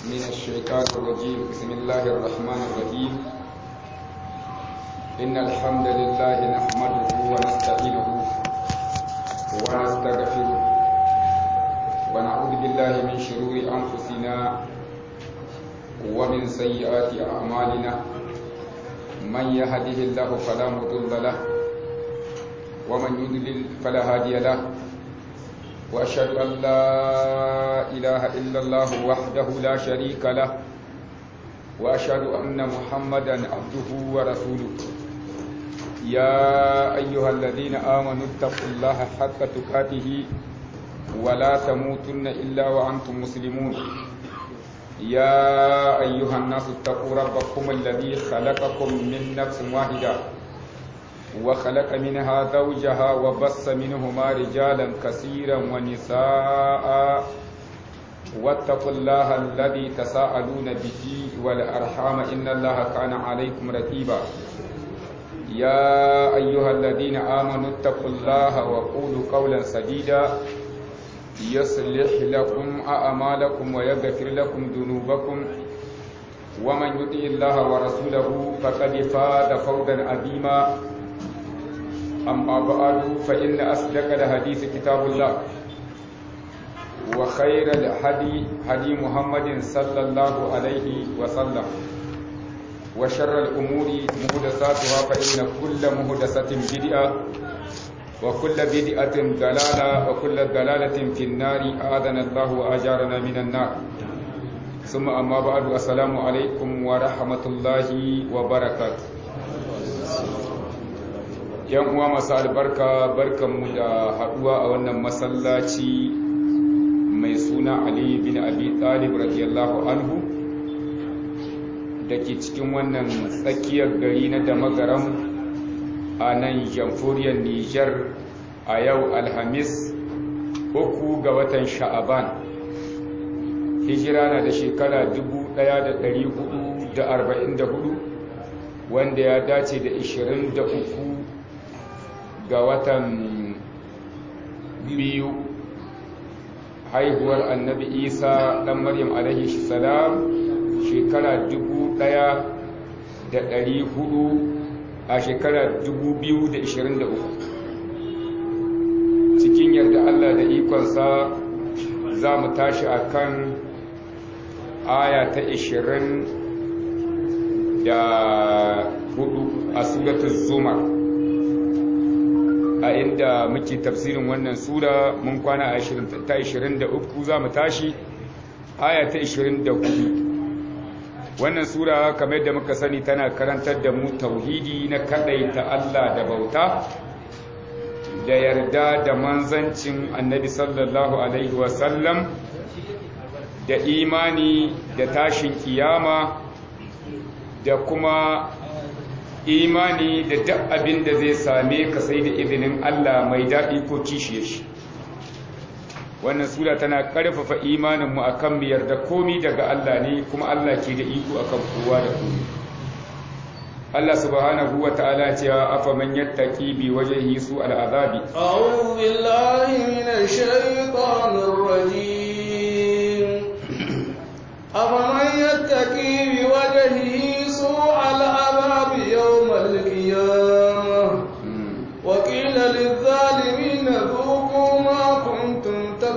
من الشيطان الرجيم بسم الله الرحمن الرحيم إن الحمد لله نحمده ونستعينه ونستغفره ونعوذ بالله من شرور أنفسنا ومن سيئات أعمالنا من يهده الله فلا مضل له ومن يضلل فلا هادي له وأشهد أن لا إله إلا الله وحده لا شريك له وأشهد أن محمدا عبده ورسوله يا أيها الذين آمنوا اتقوا الله حق تقاته ولا تموتن إلا وأنتم مسلمون يا أيها الناس اتقوا ربكم الذي خلقكم من نفس واحدة وخلق منها زوجها وبص منهما رجالا كثيرا ونساء واتقوا الله الذي تساءلون به والأرحام إن الله كان عليكم رقيبا يا أيها الذين آمنوا اتقوا الله وقولوا قولا سديدا يصلح لكم أعمالكم ويغفر لكم ذنوبكم ومن يطع الله ورسوله فقد فاز فوزا عظيما أما بعد فإن أصدق الحديث كتاب الله وخير الهدي هدي محمد صلى الله عليه وسلم وشر الأمور محدثاتها فإن كل محدثة بدعة وكل بدعة ضلالة وكل ضلالة في النار أعاذنا الله وأجارنا من النار ثم أما بعد السلام عليكم ورحمة الله وبركاته yan uwa masu albarka barkanmu da haduwa a wannan masallaci mai suna ali bin abi talib radiyallahu anhu da ke cikin wannan tsakiyar gari na damagaram a nan jamhuriyar nijar a yau alhamis uku ga watan sha'aban hijira na da shekara 1444 wanda ya dace da 23 ga watan biyu haihuwar annabi isa ɗan maryam alaihi salam shekara dubu ɗaya da ɗari hudu a shekara dubu biyu da ishirin da uku cikin yarda allah da ikonsa za mu tashi a kan aya ta ishirin da hudu a suratul zumar a inda muke tafsirin wannan sura mun kwana a ta 23 za mu tashi aya ta 24 wannan sura kamar yadda muka sani tana karantar da mu tauhidi na ta Allah da bauta da yarda da manzancin annabi sallallahu alaihi wasallam da imani da tashin kiyama da kuma imani da duk abin da zai same ka sai da izinin Allah mai daɗi ko kishiye shi wannan sura tana ƙarfafa imaninmu a kan miyar da komi daga Allah ne kuma Allah ke da iko akan kowa da komi Allah subhanahu wa ta'ala cewa afa man yattaqi bi wajhihi su al'azabi a'udhu billahi minash shaitanir rajim afa man yattaqi bi wajhihi su al'azabi يوم القيامة وقيل للظالمين ذوقوا ما كنتم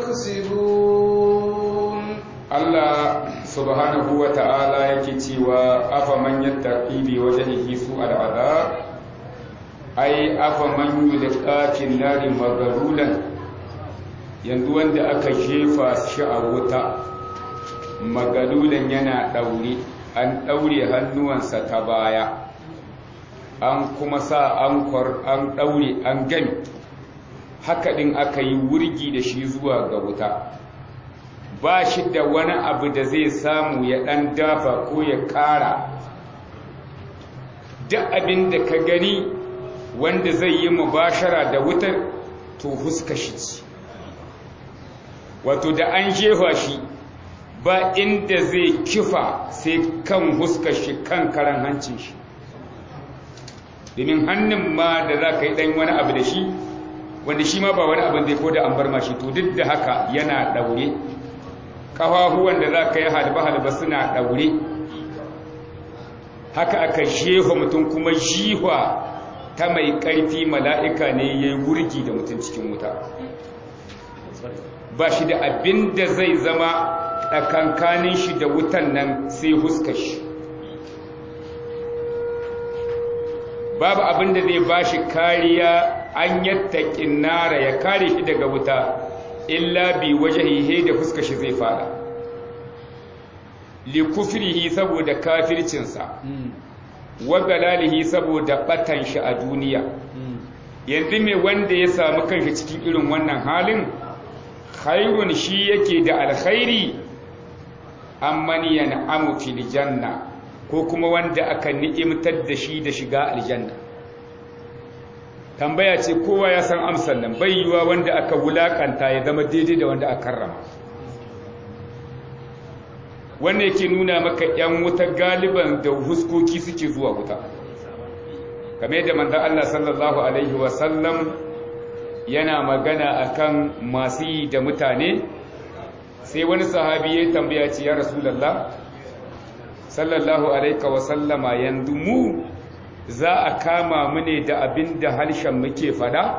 تكسبون الله سبحانه وتعالى يكتوى أفمن يتقي بوجهه سوء العذاب أي أفمن يلقى في النار مغلولا yanzu wanda aka jefa shi a wuta magalulan yana ɗaure an ɗaure hannuwansa ta baya an kuma sa ankwar an ɗaure an gami haka ɗin aka yi wurgi da shi zuwa ga wuta ba shi da wani abu da zai samu ya ɗan dafa ko ya ƙara duk abin da ka gani wanda zai yi mubashara da wutar to huska shi ce wato da an jefa shi ba inda zai kifa sai kan huska shi kan karan hancin shi domin hannun ma da za ka yi ɗan wani abu da shi wanda shi ma ba wani abin da ya ko da an bar mashi to duk da haka yana ɗaure ƙafafuwan da za ka yi halba-halba suna ɗaure haka aka jefa mutum kuma jihwa ta mai ƙarfi mala'ika ne ya yi wurgi da mutum cikin wuta ba shi da abin da zai zama tsakankanin shi da wutan nan sai huska shi babu abin da zai ba shi kariya an yatta nara ya kare shi daga wuta illa bi wajahihe da fuska shi zai fada li kufrihi saboda kafircinsa wa galalihi saboda batan shi a duniya yanzu mai wanda ya samu kanshi cikin irin wannan halin khairun shi yake da alkhairi amman yan'amu fil janna ko kuma wanda aka ni'imtar da shi da shiga aljanna tambaya ce kowa ya san amsar nan bai yiwa wanda aka wulakanta ya zama daidai da wanda aka karrama wanda yake nuna maka yan wuta galiban da huskoki suke zuwa wuta kamar yadda manzon Allah sallallahu alaihi wasallam yana magana akan masu yi da mutane sai wani sahabi ya tambaya ce ya rasulullah sallallahu alaihi wasallama yanzu mu za a kama mu ne da abin da harshen muke fada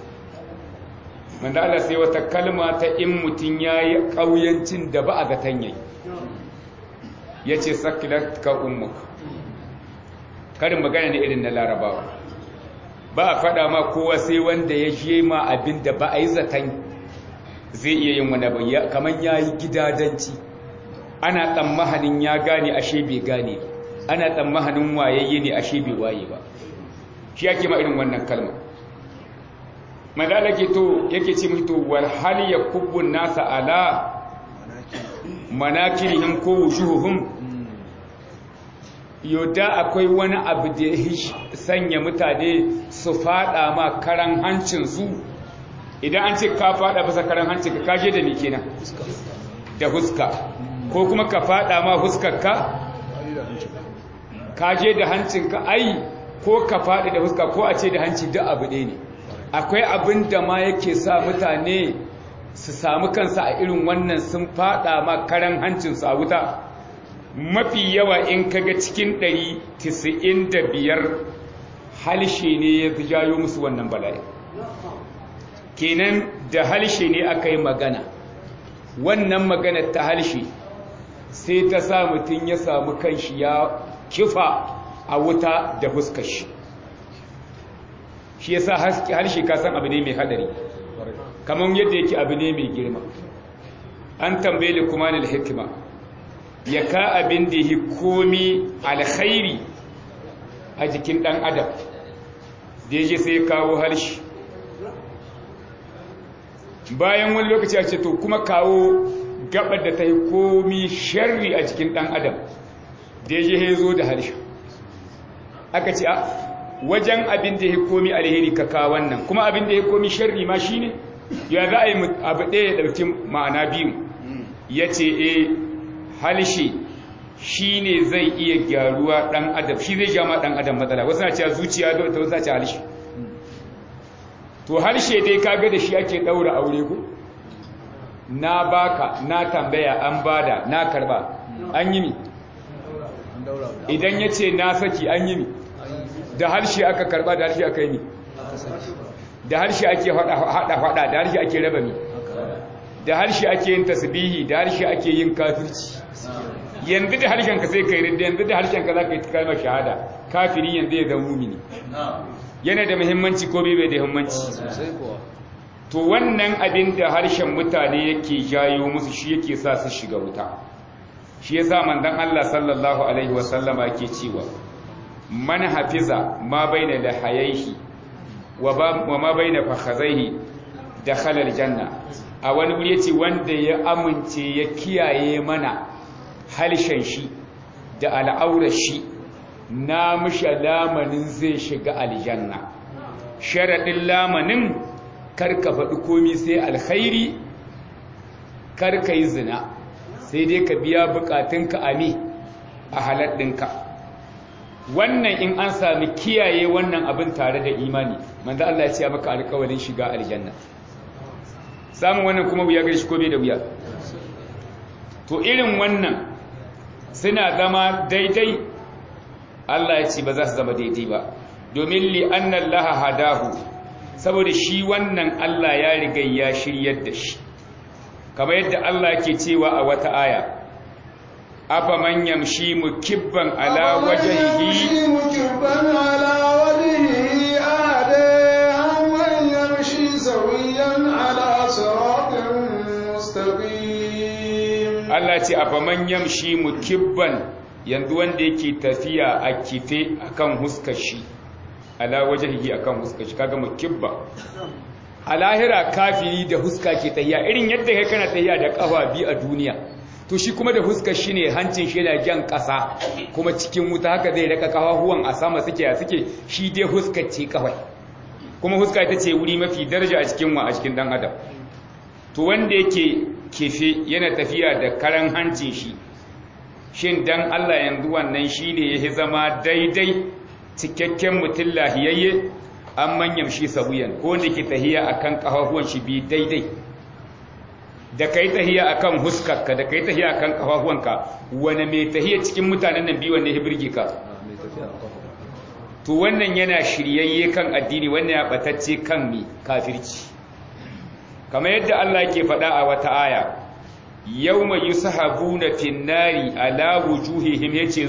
Allah sai wata kalma ta in mutum ya yi ƙauyancin da ba a zaton yayi ya ce sakilat ka ummuk karin magana ne irin na larabawa ba a fada ma kowa sai wanda ya je ma abin da ba a yi zaton zai iya yin wani bayya kamar ya yi gidadanci ana tsammahanin ya gane ashe bai gane ana tsammahanin wayayye ne ashe bai waye ba shi yake ma irin wannan kalma madala ke to yake ce mutu wal hal yakubbun nasa ala manakirihim ko wujuhuhum yoda akwai wani abu da ya sanya mutane su fada ma karan hancin su idan an ce ka fada bisa karan hancin ka kaje da ni kenan da huska ko kuma ka fada ma huskarka kaje da hancinka ai ko ka fadi da huska ko a ce da hanci duk abu ɗaya ne akwai abin da ma yake sa mutane su samu kansa a irin wannan sun fada ma karan hancinsu a wuta mafi yawa in kaga cikin 195 halshe ne ya jayo musu wannan bala'i kenan da halshe ne aka yi magana wannan magana ta halshe sai ta sa mutum ya samu kanshi ya kifa a wuta da fuskar shi shi ya sa harshe kasan abu ne mai hadari kamar yadda yake abu ne mai girma an tambaye likumanin hikima ya ka abin da yi komi alkhairi a jikin ɗan adam da ya sai kawo harshe bayan wani lokaci a ce to kuma kawo gabar da ta yi komi sharri a jikin ɗan adam da ya zo da harshe aka ce a wajen abin da ya komi alheri ka kawo wannan kuma abin da ya komi sharri ma shi ne ya za a yi abu ɗaya ya ɗauki ma'ana biyu ya ce e halshe shi ne zai iya gyaruwa ɗan adam shi zai jama ɗan adam matsala wasu na cewa zuciya da wasu na cewa halshe to harshe dai kaga da shi ake ɗaura aure ku na baka na tambaya an bada na karba an yi mi idan ya ce na saki an yi mi da harshe aka karba da harshe aka yi mi da harshe ake hada fada da harshe ake raba mi da harshe ake yin tasbihi da harshe ake yin kafirci yanzu da harshen ka sai kai rinda yanzu da harshen ka za ka yi kalmar shahada kafiri yanzu ya zama mumini yana da muhimmanci ko bai da muhimmanci to wannan abin da harshen mutane yake jayo musu shi yake sa su shiga wuta shi yasa manzon Allah sallallahu alaihi wasallama yake cewa man hafiza ma baina lahayaihi wa ma baina fakhazaihi dakhala aljanna a wani wuri yace wanda ya amince ya kiyaye mana harshen shi da al'aurar shi na mishi lamanin zai shiga aljanna sharadin lamanin karka faɗi komi sai alkhairi karka yi zina sai dai ka biya bukatunka a me a haladdinka wannan in an sami kiyaye wannan abin tare da imani manzo Allah ya ce maka alƙawarin shiga aljanna samun wannan kuma wuya gare shi ko bai da wuya to irin wannan suna zama daidai Allah ya ce ba za su zama daidai ba domin li annallaha hadahu saboda shi wannan Allah ya riga ya shiryar da shi kamar yadda Allah ke cewa a wata aya afa man yamshi mukibban ala wajhihi mukibban ala wajhihi ade amman yamshi sawiyan ala siratin mustaqim Allah ce afa man yamshi mukibban yanzu wanda yake tafiya a kife akan huskar shi ala wajhihi akan huskar shi kaga mukibba a lahira kafiri da huska ke tahiya irin yadda kai kana tahiya da kafa bi a duniya to shi kuma da huskar shi ne hancin shi yana jan ƙasa kuma cikin wuta haka zai raka kafafuwan a sama suke a suke shi dai huskar ce kawai kuma huska ita ce wuri mafi daraja a cikin wa a cikin dan adam to wanda yake kefe yana tafiya da karan hancin shi shin dan Allah yanzu wannan shine yake zama daidai cikakken mutum lahiyayye an manyan shi sabuyan ko da ke tahiya akan kafafuwan shi bi daidai da kai tahiya akan huskarka da kai tahiya akan kafafuwanka wani mai tahiya cikin mutanen nan biyu wanne ya birge ka to wannan yana shiryayye kan addini wannan ya batacce kan mi kafirci kamar yadda Allah ke faɗa a wata aya yawma yushabuna fin nari ala wujuhihim yace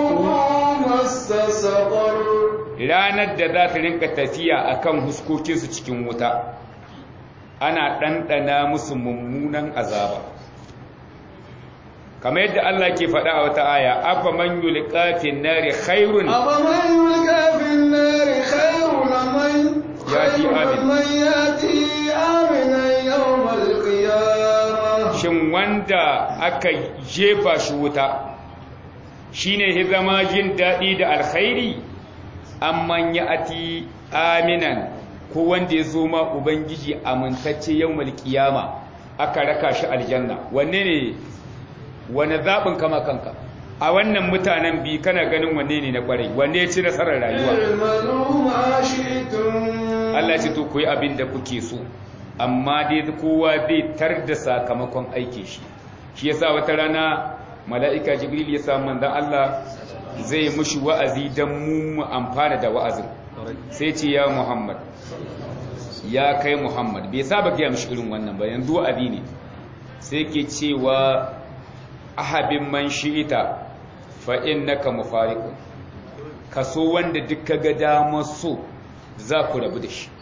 ranar da za ta rinka tafiya akan huskokinsu cikin wuta ana ɗanɗana musu mummunan azaba kamar yadda Allah ke faɗa a wata aya afa man yulqa fin nari khairun afa man yulqa fin nari khairun man yati amin man yati aminan yawmal qiyamah shin wanda aka jefa shi wuta shine ya zama jin daɗi da alkhairi amman ya ati aminan ko wanda ya zo ma ubangiji amintacce yawmal qiyama aka raka shi aljanna wanne ne wane zaɓin kama kanka a wannan mutanen bi kana ganin wanne ne na kwarai wanne ya ci nasarar rayuwa Allah ce to ku yi abin da kuke so amma dai kowa zai tar da sakamakon aikin shi shi yasa wata rana mala'ika jibril ya samu manzon Allah zai mushi wa'azi dan mu mu amfana da wa'azin sai ce ya Muhammad ya kai Muhammad bai saba ga mishi irin wannan ba yanzu wa'azi ne sai ke cewa ahabin man shi'ita fa innaka mufariqun kaso wanda duk kaga damar so za ku rabu da shi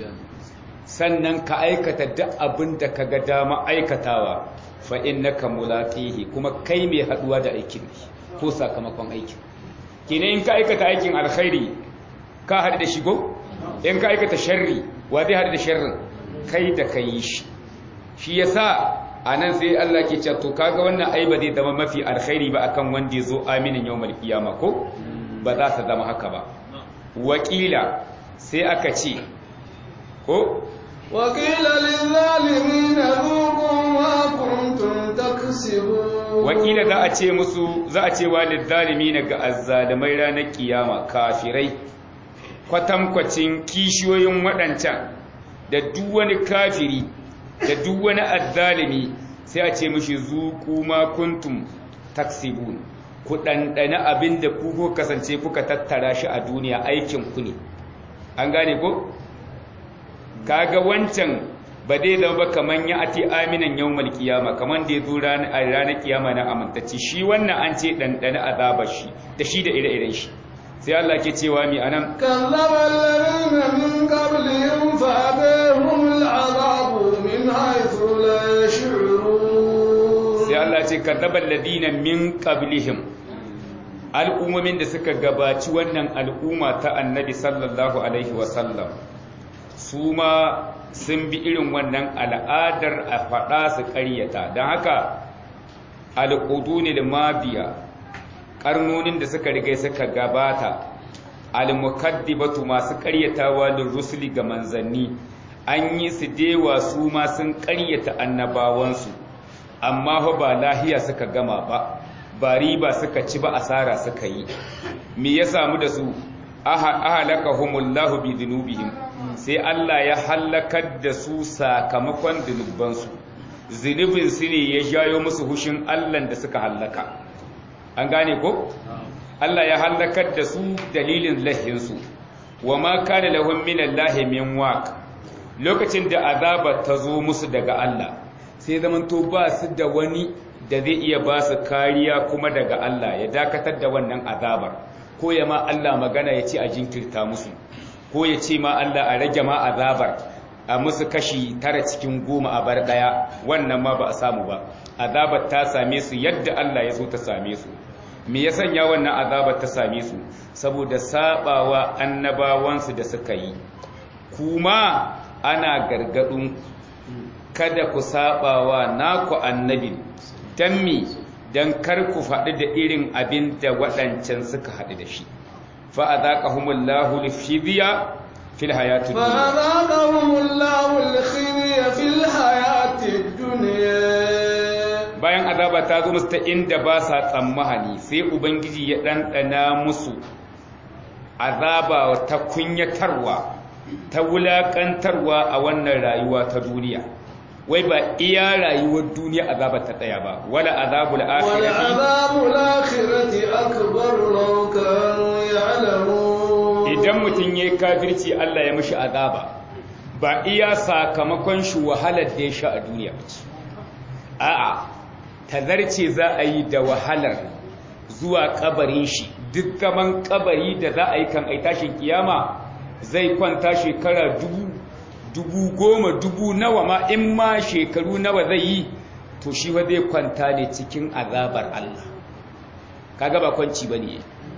sannan ka aikata duk abin da ka ga dama aikatawa fa innaka mulaqihi kuma kai mai haduwa da aikin ne ko sakamakon aikin kine in ka aikata aikin alkhairi ka hadu da shigo in ka aikata sharri wa zai hadu da sharrin kai da kai shi shi yasa anan sai Allah ke cewa to kaga wannan ai ba zai zama mafi alkhairi ba akan wanda yazo aminin yawmal qiyama ko ba za ta zama haka ba wakila sai aka ce ko وقيل للظالمين ذوقوا ما كنتم تكسبون wakila za a ce musu za a ce walid zalimina ga azzalimai ranar kiyama kafirai kwatankwacin kishiyoyin waɗancan da duk wani kafiri da duk wani azzalimi sai a ce mishi zuku ma kuntum taksibun ku ɗanɗana abin da ku ko kasance kuka tattara shi a duniya aikin ku ne an gane ko kaga wancan ba dai zama ba kaman ya ati aminan yawmal kiyama kaman da ya zo ranar kiyama na amintacci shi wannan an ce ɗanɗana azabar shi da shi da ire-iren shi sai Allah ke cewa mi anan كذب الذين من قبلهم فأتاهم العذاب من حيث لا يشعرون sai Allah ce kadabal ladina min qablihim al'ummomin da suka gabaci wannan al'umma ta annabi sallallahu alaihi wasallam su ma sun bi irin wannan al'adar a faɗa su ƙaryata don haka al'udunil mabiya ƙarnonin da suka riga suka gabata al-mukaddibatu masu ƙaryatawa lil rusuli ga manzanni an yi su dewa su ma sun ƙaryata annabawansu amma fa ba lahiya suka gama ba ba riba suka ci ba asara suka yi me ya samu da su ahalakahumullahu bi dhunubihim sai Allah ya halakar da su sakamakon dhunubansu zunubin su ne ya jayo musu hushin Allah da suka hallaka an gane ko Allah ya hallakar da su dalilin lahinsu wa ma kana lahum min Allah min waq lokacin da azaba ta zo musu daga Allah sai zaman to ba su da wani da zai iya ba su kariya kuma daga Allah ya dakatar da wannan azabar ko ya ma Allah magana ya ce a jinkirta musu ko ya ce ma Allah a rage ma azabar a musu kashi tara cikin goma a bar daya wannan ma ba a samu ba azabar ta same su yadda Allah ya so ta same su me ya sanya wannan azabar ta same su saboda sabawa annabawansu da suka yi kuma ana gargadin kada ku sabawa naku annabi dan mi dan kar ku faɗi da irin abin da waɗancan suka haɗu da shi fa azaqahumullahu lifidya fil hayati dunya فأذاقهم الله الخزي في الحياة الدنيا bayan azaba ta zo musu ta inda ba sa tsammahani sai ubangiji ya ɗanɗana musu azaba ta kunyatarwa ta wulaƙantarwa a wannan rayuwa ta duniya wai ba iya rayuwar duniya azaba ta tsaya ba wala azabul akhirati ولعذاب الآخرة أكبر لو كانوا يعلمون idan mutum yayi kafirci Allah ya mishi azaba ba iya sakamakon shi wahalar da ya sha a duniya ba ce a'a tazarce za a yi da wahalar zuwa kabarin shi duk gaban kabari da za a yi kan ai tashin kiyama zai kwanta shekara dubu dubu goma dubu nawa ma in ma shekaru nawa zai yi to shi wa zai kwanta ne cikin azabar Allah kaga ba kwanci bane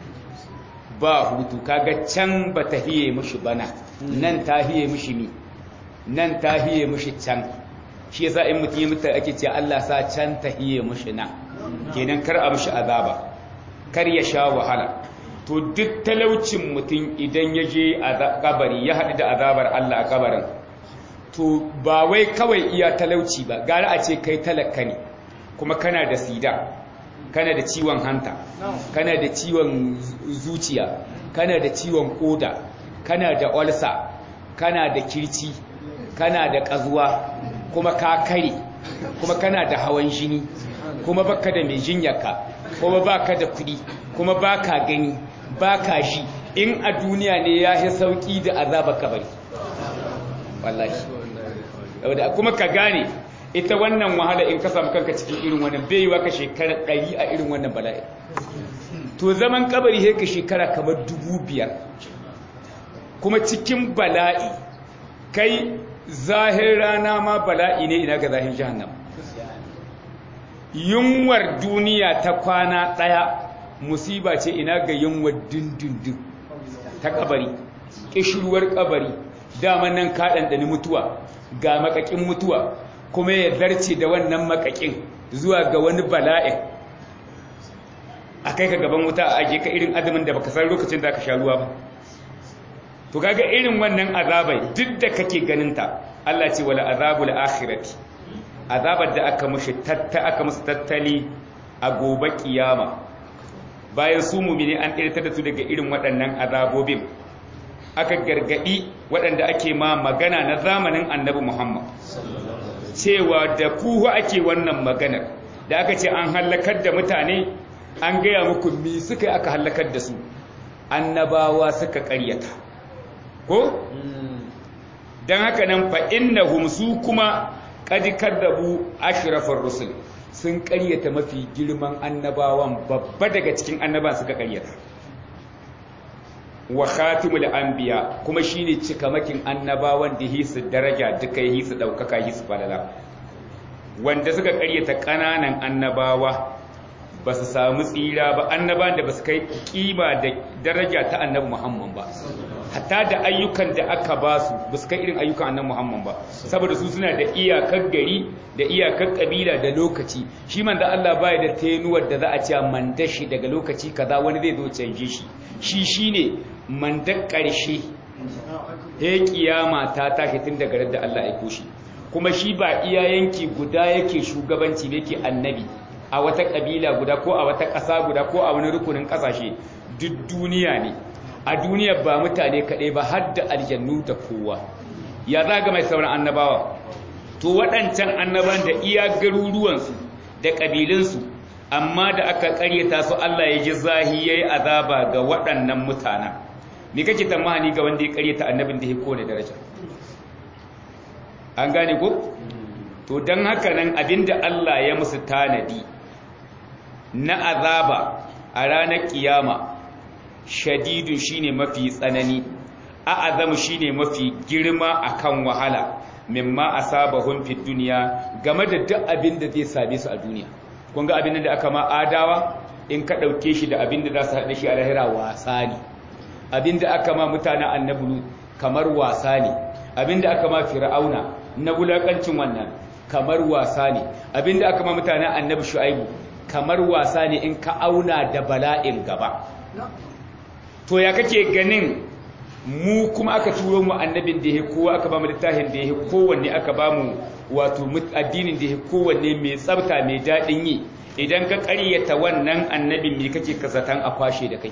ba hutu kaga can ba ta hiye mishi bana nan ta hiye mishi mi nan ta hiye mishi can shi yasa in mutum ya mutu ake ce Allah sa can ta hiye mishi na kenan kar a mishi azaba kar ya sha wahala to duk talaucin mutum idan ya je a kabari ya haɗu da azabar Allah a kabarin to ba wai kawai iya talauci ba gara a ce kai talaka ne kuma kana da sida kana da ciwon hanta kana da ciwon zuciya kana da ciwon koda kana da olsa kana da kirci kana da kazuwa kuma ka kare kuma kana da hawan jini kuma baka da mai jinyarka kuma baka da kudi kuma baka gani baka shi in a duniya ne ya yi sauki da azaba kabari wallahi kuma ka gane ita wannan wahala in ka samu kanka cikin irin wannan bai yi ka shekara ɗari a irin wannan bala'i to zaman kabari sai ka shekara kamar dubu biyar kuma cikin bala'i kai zahir rana ma bala'i ne ina ga zahir jahannam yunwar duniya ta kwana ɗaya musiba ce ina ga yunwar dindindin ta kabari ƙishirwar kabari dama nan ka ɗanɗani mutuwa ga makakin mutuwa kuma ya zarce da wannan makakin zuwa ga wani bala'in a kai ka gaban wuta a aje ka irin azumin da baka san lokacin da ka sha ruwa ba to kaga irin wannan azabai duk da kake ganin ta Allah ce wala azabul akhirati azabar da aka mushi tatta aka musu tattali a gobe kiyama bayan su mumini an irtar da su daga irin waɗannan azabobin aka gargadi waɗanda ake ma magana na zamanin annabi Muhammad cewa da kuhu ake wannan maganar da aka ce an hallakar da mutane an gaya muku mi suka aka hallakar da su annabawa suka ƙaryata ko don haka nan fa innahum su kuma qad kadzabu ashrafar rusul sun ƙaryata mafi girman annabawan babba daga cikin annaban suka ƙaryata wa khatimul anbiya kuma shine cikamakin annabawan da hisu daraja duka hisu daukaka hisu falala wanda suka karyata kananan annabawa ba su samu tsira ba annaban da ba su kai kima da daraja ta annabi Muhammad ba hatta da ayyukan da aka ba su ba su kai irin ayyukan annabi Muhammad ba saboda su suna da iyakar gari da iyakar kabila da lokaci shi man da Allah baya da tenuwar da za a ce man dashi daga lokaci kaza wani zai zo canje shi shi shine mandan ƙarshe ya kiyama ta tashi tun daga da Allah ya koshi kuma shi ba iya yanki guda yake shugabanci ne yake annabi a wata ƙabila guda ko a wata ƙasa guda ko a wani rukunin ƙasashe duk duniya ne a duniya ba mutane kaɗai ba har da aljannu da kowa ya za ga mai sauran annabawa to waɗancan annaban da iya garuruwansu da ƙabilunsu amma da aka ƙaryata su Allah ya ji zahi yayi azaba ga waɗannan mutanen me kake tamani ga wanda ya ƙaryata annabin da ya kone daraja an gane ko to dan haka nan abinda Allah ya musu tanadi na azaba a ranar kiyama shadidun shine mafi tsanani a'azam shine mafi girma akan wahala mimma asabahum fid dunya game da duk abin da zai same su a duniya kun ga abin da aka ma adawa in ka dauke shi da abin da za su haɗa shi a lahira wasa ne abin da aka ma mutanen annabi kamar wasa ne abin da aka ma fir'auna na wulakancin wannan kamar wasa ne abin da aka ma mutanen annabi shu'aibu kamar wasa ne in ka auna da bala'in gaba to ya kake ganin mu kuma aka turo mu annabin da ya kowa aka ba mu littafin da ya kowanne aka ba mu wato addinin da ya kowanne mai tsabta mai daɗin yi idan ka ƙaryata wannan annabin me kake kasatan a kwashe da kai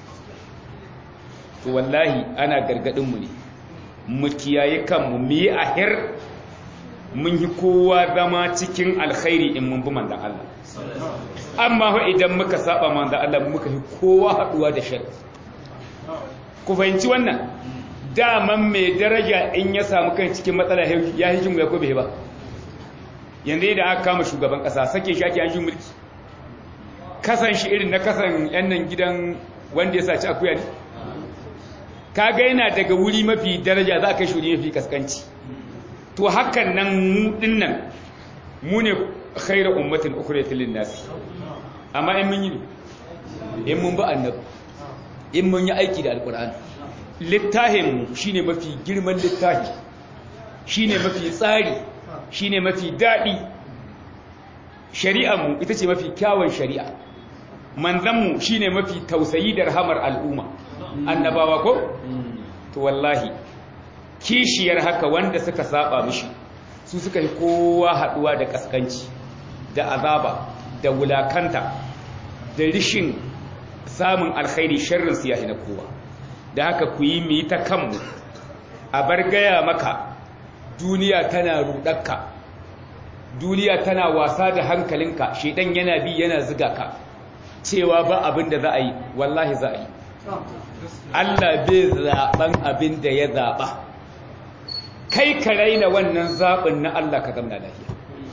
to wallahi ana gargaɗin mu ne mu kiyaye kanmu mu yi ahir mun yi kowa zama cikin alkhairi in mun bi manzon Allah amma idan muka saba manzon Allah muka yi kowa haɗuwa da shari'a ku fahimci wannan daman mai daraja in ya samu kan cikin matsala ya hikin ya kobe ba yanzu da aka kama shugaban kasa sake shi ake an shi mulki kasan shi irin na kasan yan nan gidan wanda ya saci akuya ne ka ga yana daga wuri mafi daraja za ka shi wuri mafi kaskanci to hakan nan mu dinnan mu ne khairu ummatin ukhratil linnas amma in mun yi in mun ba annabi in mun yi aiki da alkur'ani littahinmu shi ne mafi girman littahi shi ne mafi tsari shi ne mafi daɗi shari'anmu ita ce mafi kyawun shari'a manzanmu shi ne mafi tausayi da rahamar al'umma annabawa ko? to wallahi kishiyar haka wanda suka saba mishi su suka yi kowa haɗuwa da ƙaskanci da azaba da wulakanta da rishin samun alkhairi sharrin su yahi na kowa da haka ku yi mu ta kanmu a bar gaya maka duniya tana rudakka duniya tana wasa da hankalinka shedan yana bi yana ziga ka cewa ba abin da za a yi wallahi za a yi Allah bai zaɓen abin da ya zaɓa kai ka raina wannan zaɓin na Allah ka zamna lafiya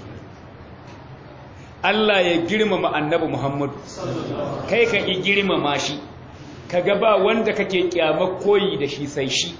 Allah ya girmama annabi Muhammadu kai ka ki girmama shi kaga ba wanda kake kyamar koyi da shi sai shi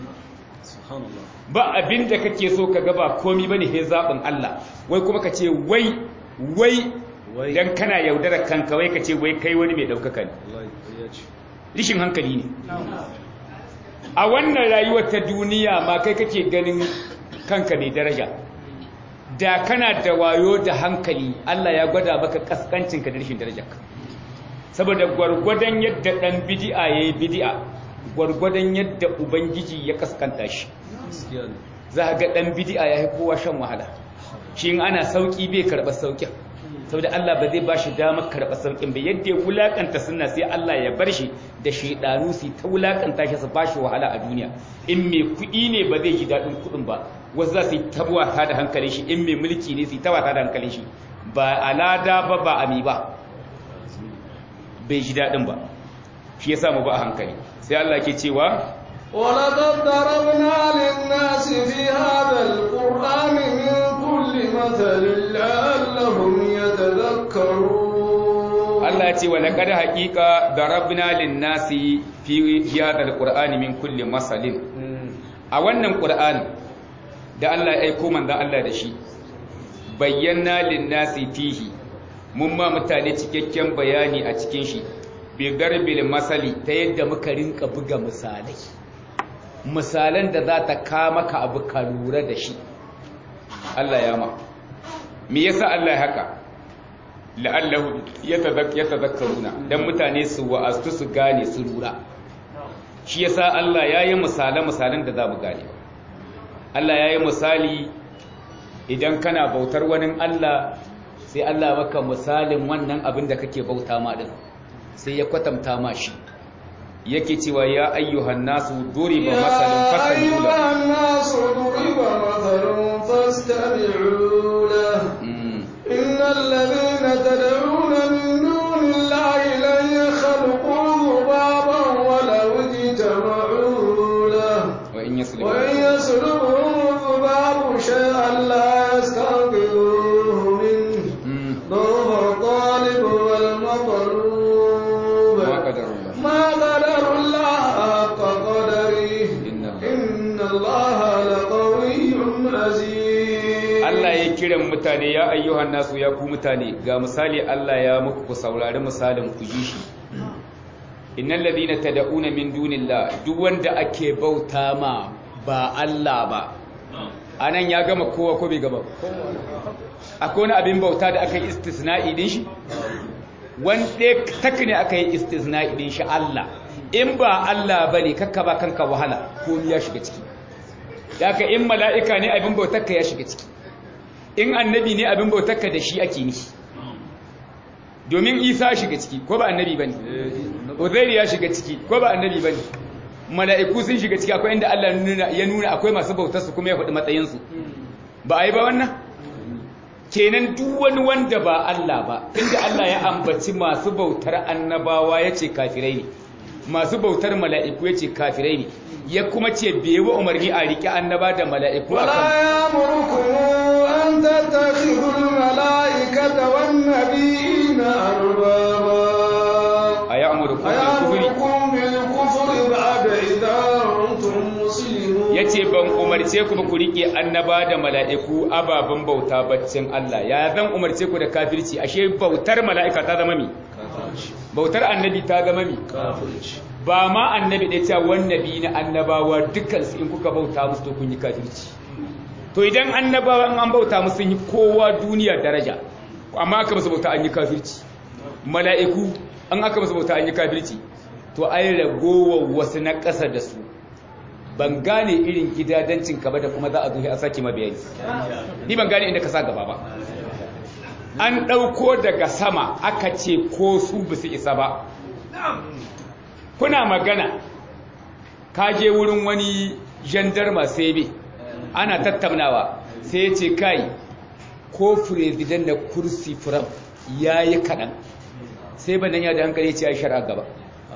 ba abinda kake so kaga ba komi bane he zabin Allah wai kuma kace wai wai dan kana yaudarar kanka wai kace wai kai wani mai daukaka ne rishin hankali ne a wannan rayuwar ta duniya ma kai kake ganin kanka mai daraja da kana da wayo da hankali Allah ya gwada maka kaskancinka da rashin darajarka saboda gwargwadon yadda dan bid'a yayi bid'a gwargwadon yadda ubangiji ya kaskanta shi za ga dan bid'a yayi kowa shan wahala shi in ana sauki bai karba saukin saboda Allah ba zai ba shi damar karba saukin ba yadda ya wulakanta sunna sai Allah ya bar shi da shedanu su ta wulakanta shi su ba shi wahala a duniya in mai kuɗi ne ba zai ji daɗin kuɗin ba wasu za su yi tabwata da hankalin shi in mai mulki ne su yi tabwata da hankalin shi ba alada ba ba ami ba bai ji daɗin ba shi ya samu ba a hankali sai Allah ke cewa ولقد ضربنا للناس في هذا القرآن من كل مثل لعلهم يتذكرون Allah ce wa laqad haqiqa darabna lin-nasi fi hadha al-qur'ani min kulli masalin a wannan qur'ani da Allah ya aiko manzon Allah da shi bayyana lin-nasi fihi mun ma mutane cikakken bayani a cikin shi bi garbil masali ta yadda muka rinka buga misalai misalan da za ta kama ka abu ka lura da shi Allah ya ma me yasa Allah ya haka la'allahu yatadhakkaruna dan mutane su wa'astu su gane su lura shi yasa Allah yayi misalan misalan da za mu gane Allah yayi misali idan kana bautar wani Allah sai Allah maka misalin wannan abin da kake bauta ma din sai ya kwatanta ma shi yake cewa ya ayyuhan nasu duriba masalun fastami'u lahu الناس ضرب مثل فاستمعوا له إن الذين تدعون من دون الله لن يخلقوا ذبابا ولو اجتمعوا له وإن يسلم وإن يسلبهم الذباب شيئا لا يستنقذوه منه ضرب الطالب والمطلوب ما قدر الله ما قدر الله حق قدره إن الله إن الله لقوي عزيز Allah ya kiran mutane ya ayyuhan nasu ya ku mutane ga misali Allah ya muku ku saurari misalin ku ji shi innal ladina tad'una min dunillah duk wanda ake bauta ma ba Allah ba anan ya gama kowa ko bai gaba akwai wani abin bauta da aka yi istisna'i din shi wanda tak ne aka yi istisna'i din shi Allah in ba Allah bane kakka ba kanka wahala ko ya shiga ciki Daka in mala'ika ne abin bautarka ya shiga ciki in annabi ne abin bautarka da shi ake nishi domin isa shiga ciki ko ba annabi ba ne uzairi ya shiga ciki ko ba annabi ba ne mala'iku sun shiga ciki akwai inda Allah ya nuna akwai masu bautarsu kuma ya faɗi matsayinsu ba a yi ba wannan kenan duk wani wanda ba Allah ba inda Allah ya ambaci masu bautar annabawa ya ce kafirai ne masu bautar mala'iku ya ce kafirai ne ya kuma ce bai wa umarni a riƙe annaba da mala'iku a ولا kan يأمركم أن تتخذوا الملائكة والنبيين أربابا a ya amuru kuma kufuri أيأمركم بالكفر بعد إذا أنتم مسلمون ya ce ban umarce ku ba ku riƙe annaba da mala'iku ababen bauta baccin Allah ya zan umarce ku da kafirci ashe bautar mala'ika ta zama mi bautar annabi ta zama mi ba ma annabi ɗaya cewa wannabi na annabawa dukansu in kuka bauta musu to kun yi kafirci to idan annabawa in an bauta musu sun yi kowa duniya daraja amma aka musu bauta an yi kafirci mala'iku an aka musu bauta an yi kafirci to ai ragowar wasu na ƙasa da su ban gane irin gidadancin ka ba da kuma za a zuhi a sake mabayani ni ban gane inda ka sa gaba ba an ɗauko daga sama aka ce ko su ba su isa ba kuna magana ka je wurin wani jandarma sebe ana tattaunawa sai ya ce kai ko firizidan da kursi furam ya yi kaɗan sai ban ya da hankali ya ce ya shara gaba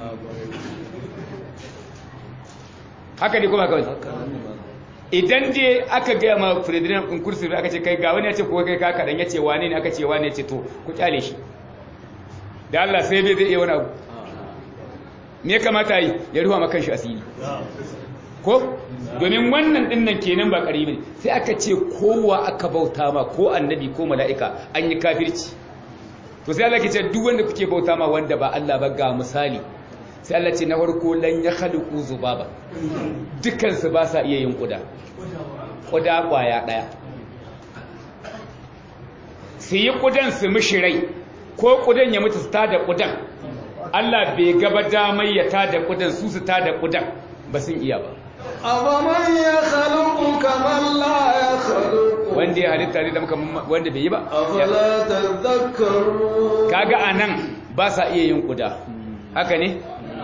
haka ne kuma kawai idan dai aka gaya ma firizidan ɗin kursi aka ce kai ga wani ya ce ko kai ka kaɗan ya ce wane ne aka ce wane ya ce to ku kyale shi da Allah sai bai zai iya wani abu me ya kamata yi ya ruwa makan shi asiri ko domin wannan dinnan kenan ba ƙari ne sai aka ce kowa aka bauta ma ko annabi ko mala'ika an yi kafirci to sai Allah ke ce duk wanda kuke bauta ma wanda ba Allah ba ga misali sai Allah ce na farko lan ya khaliqu zubaba dukkan su ba sa iya yin kuda kuda kwaya daya su yi kudan su mishi rai ko kudan ya mutu su tada kudan Allah bai gaba damar ya tada kudan su su tada kudan ba sun iya ba أفمن يخلق كمن لا يخلق wanda ya halitta ne da muka wanda bai yi ba أفلا تذكرون kaga anan ba sa iya yin kuda haka ne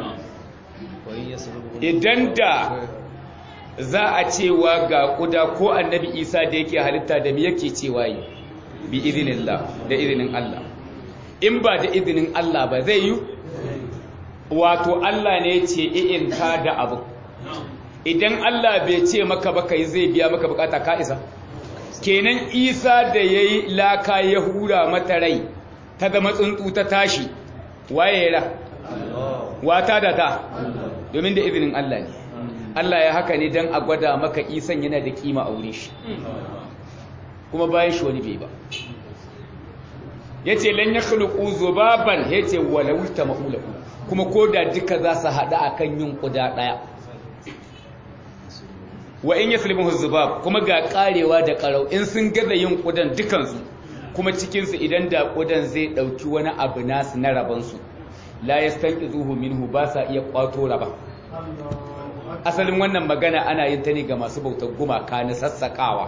idan da za a cewa ga kuda ko annabi isa da yake halitta da me yake cewa yi bi idinillah da izinin Allah in ba da izinin Allah ba zai yi wato Allah ne ce i'in ta da abu idan Allah bai ce maka ba kai zai biya maka bukata ka isa kenan isa da yayi laka ya hura mata rai ta zama tsuntsu ta tashi waye ra wata da ta domin da izinin Allah ne Allah ya haka ne don a gwada maka isan yana da kima a wurin shi kuma bayan shi wani bai ba ya ce lan ya khuluku zubaban ya ce walawuta ma'ulaku kuma ko da duka za su haɗa a kan yin ƙuda ɗaya wa in ya sulmin zubab kuma ga ƙarewa da ƙarau in sun gaza yin ƙudan dukansu kuma cikinsu idan da ƙudan zai ɗauki wani abu nasu na rabansu la ya stanki zuhu minhu ba sa iya ƙwato raba asalin wannan magana ana yin ta ne ga masu bautar gumaka na sassaƙawa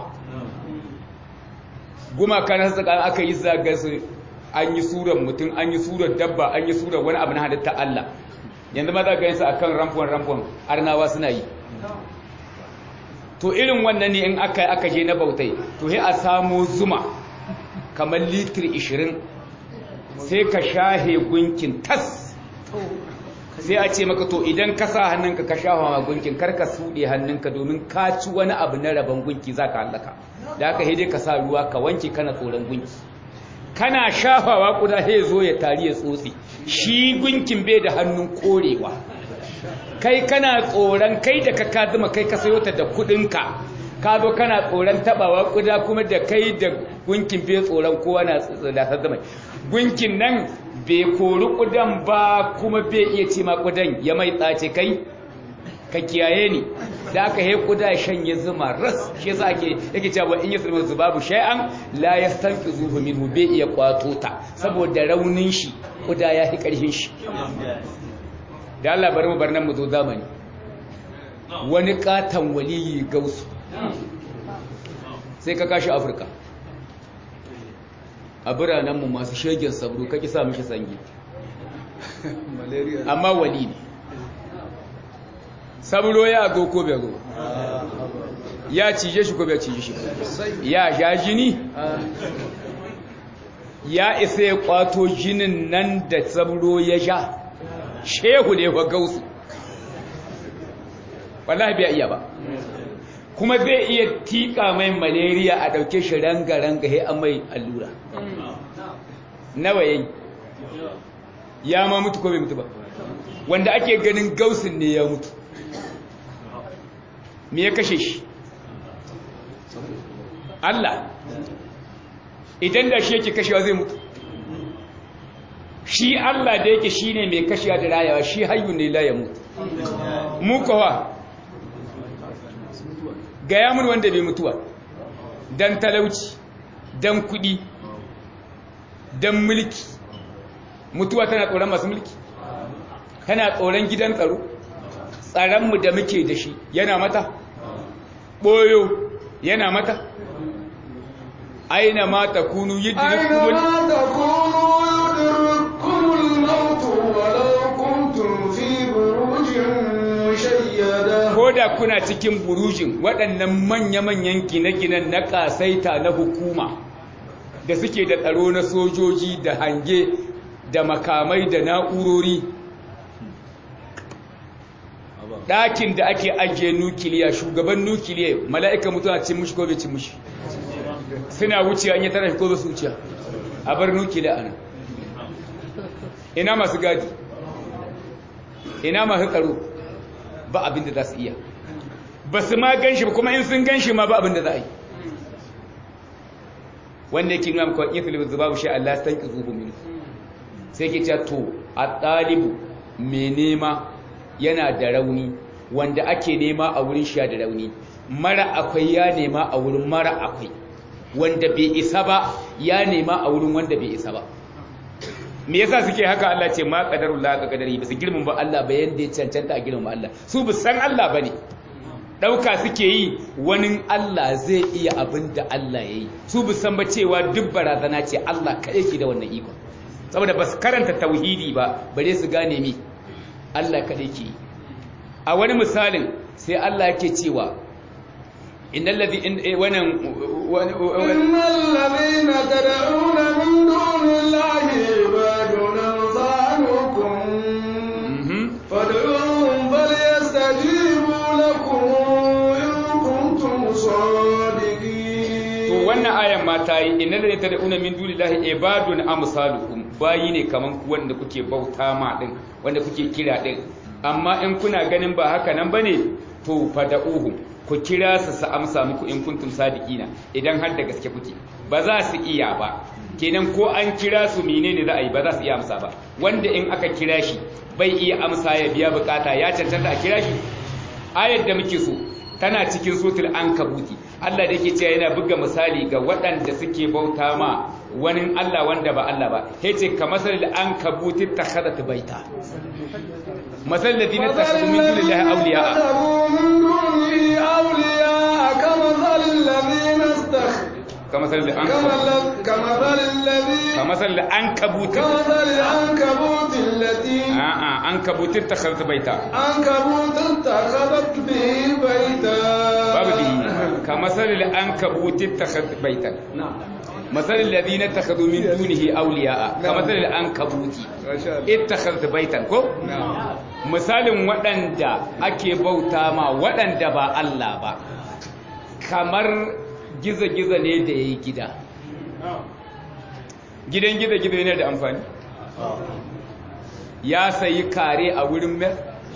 gumaka na sassaƙawa aka yi zagarsu an yi surar mutum an yi surar dabba an yi surar wani abu na halitta Allah yanzu ma za ga yinsu a kan ramfon-ramfon arnawa suna yi to irin wannan ne in aka aka je na bautai to sai a samo zuma kamar litir 20 sai ka shahe gunkin tas sai a ce maka to idan ka sa hannunka ka shafa ma gunkin kar ka suɗe hannunka domin ka ci wani abu na rabon gunki za ka hallaka da aka dai ka sa ruwa ka wanke kana tsoron gunki kana shafawa kuda sai zo ya tari ya tsotse shi gunkin bai da hannun korewa kai kana tsoron kai da ka kazuma kai ka sayo ta da kudinka ka zo kana tsoron tabawa kuda kuma da kai da gunkin bai tsoron kowa na da zama gunkin nan bai kori kudan ba kuma bai iya ce ma kudan ya mai tsace kai ka kiyaye ni da aka he kuda shanye zuma ras shi yasa ake yake cewa in yasrimu zubabu shay'an la yastanqizuhu minhu bai iya kwato ta saboda raunin shi kuda ya fi karfin shi da Allah bari mu bar nan mu zo zamani wani katan waliyi gausu sai ka kashi afirka a biranenmu masu shegen sabro ka ki sa mishi sangi amma wali ne sabro ya zo ko bai zo ya cije shi ko bai cije shi ya sha jini ya isa ya kwato jinin nan da sabro ya sha shehu ne wa gausu wallahi bai iya ba kuma zai iya tika mai malaria a dauke shi ranga-ranga he an mai allura nawa yayi ya ma mutu ko bai mutu ba wanda ake ganin gausin ne ya mutu me ya kashe shi Allah idan da shi yake kashewa zai mutu shi Allah da yake shi ne mai kashewa da rayawa shi hayyu ne la ya mutu mu kawa gaya mun wanda bai mutuwa dan talauci dan kudi dan mulki mutuwa tana tsoron masu mulki tana tsoron gidan tsaro tsaronmu da muke da shi yana mata ɓoyo yana mata aina ma ta kunu أينما تكونوا يدرككم الموت ولو كنتم في بروج مشيدة ko da kuna cikin burujin waɗannan manya-manyan gine-ginen na ƙasaita na hukuma da suke da tsaro na sojoji da hange da makamai da na'urori ɗakin da ake ajiye nukiliya shugaban nukiliya mala'ika mutuwa cin mushi ko bai cin mushi suna wuciya an yi tara ko ba su wuciya a bar nukiliya ana ina masu gadi ina masu tsaro ba abin da za su iya ba su ma gan shi ba kuma in sun gan shi ma ba abin da za a yi wanda yake nuna maka iya filibu zubabu shi Allah san ki zuhu minu sai ke cewa to a ɗalibu mai nema yana da rauni wanda ake nema a wurin shi da rauni mara akwai ya nema a wurin mara akwai wanda bai isa ba ya nema a wurin wanda bai isa ba me yasa suke haka Allah ce ma qadarullah ka qadari bisa girman ba Allah ba yanda ya cancanta a girman Allah su bu san Allah bane dauka suke yi wani Allah zai iya abin da Allah yayi su bu san ba cewa duk barazana ce Allah kai yake da wannan iko saboda bas karanta tauhidi ba bare su gane mi Allah kadai ke a wani misalin sai Allah yake cewa innal ladhi wannan إن الذين تدعون من دون الله عباد أمثالكم فادعوهم فليستجيبوا لكم إن كنتم صادقين to wannan ayan ma ta yi innal ladina tad'una min dunillahi ibadun amsalukum bayi ne kaman ku wanda kuke bauta ma din wanda kuke kira din amma in kuna ganin ba haka nan bane to fada'uhum ku kira su su amsa muku in kuntum sadiqina idan har da gaske kuke ba za su iya ba kenan ko an kira su menene za a yi ba za su iya amsa ba wanda in aka kira shi bai iya amsa ya biya bukata ya cancanta a kira shi ayar da muke so tana cikin sotul ankabuti Allah da yake cewa yana buga misali ga waɗanda suke bauta ma wani Allah wanda ba Allah ba yace ka masal ankabuti takhadat baita masal ladina takhadu min dunillahi awliya كمثل الذين كمثل العنكبوت كمثل الذي كمثل العنكبوت كمثل العنكبوت التي آه آه عنكبوت اتخذت بيتا عنكبوت اتخذت به بيتا باب به ka masalil ankabut ittakhadhat baitan masalil ladina takhadhu min dunihi awliya'a ka masalil ankabut ittakhadhat baitan ko misalin waɗanda ake bauta ma waɗanda ba Allah ba kamar giza-giza ne da yayi gida gidan giza-giza ne da amfani ya sayi kare a wurin mer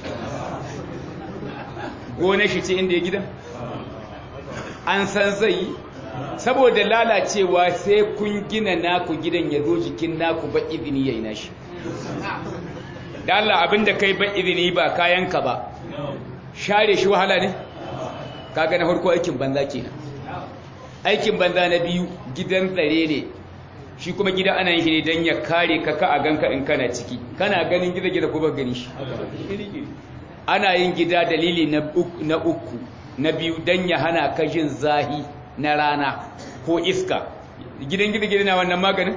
gone shi ce inda ya gidan an san zai yi saboda lalacewa sai kun gina naku gidan ya zo jikin naku ba izini ya yi nashi da Allah abinda kai ba izini ba kayanka ba share shi wahala ne kaga na farko aikin banza kenan aikin banza na biyu gidan tsare ne shi kuma gida ana yin shi ne don ya kare ka ka a ganka in kana ciki kana ganin gida-gida ko ba gani shi ana yin gida dalili na uku na biyu don ya hana ka jin zahi na rana ko iska gidan gida-gida na wannan maganin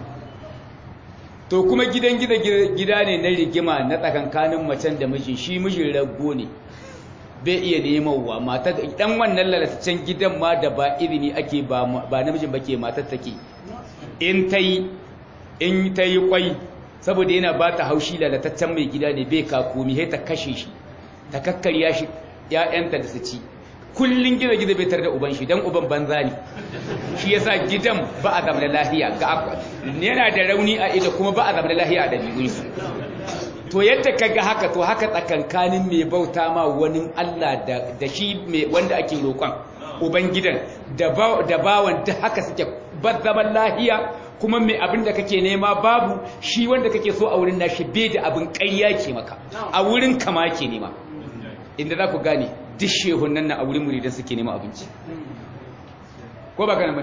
to kuma gidan gida ne na rigima na tsakankanin macen da mijin shi mijin rago ne bai iya nemawa mata dan wannan lalataccen gidan ma da ba izini ake ba namijin ba ke matar take in ta yi in ta yi kwai saboda yana ba ta haushi lalataccen mai gida ne bai kakomi sai ta kashe shi ta kakkarya shi ‘ya'yanta da su ci kullum gida-gida bai tar da uban shi don uban banza ne shi yasa gidan ba a zama da lahiya yana da rauni a ido kuma ba a zama da lahiya a ɗabi'unsu to yadda ka ga haka to haka tsakankanin mai bauta ma wani Allah da shi wanda ake roƙon uban gidan da bawan da haka suke ba zaman lahiya kuma mai abin da kake nema babu shi wanda kake so a wurin nashi bai da abin ƙarya ke maka a wurin kama ke nema inda za ku gane duk shehun nan na a wurin muridan suke nema abinci ko ba kana mai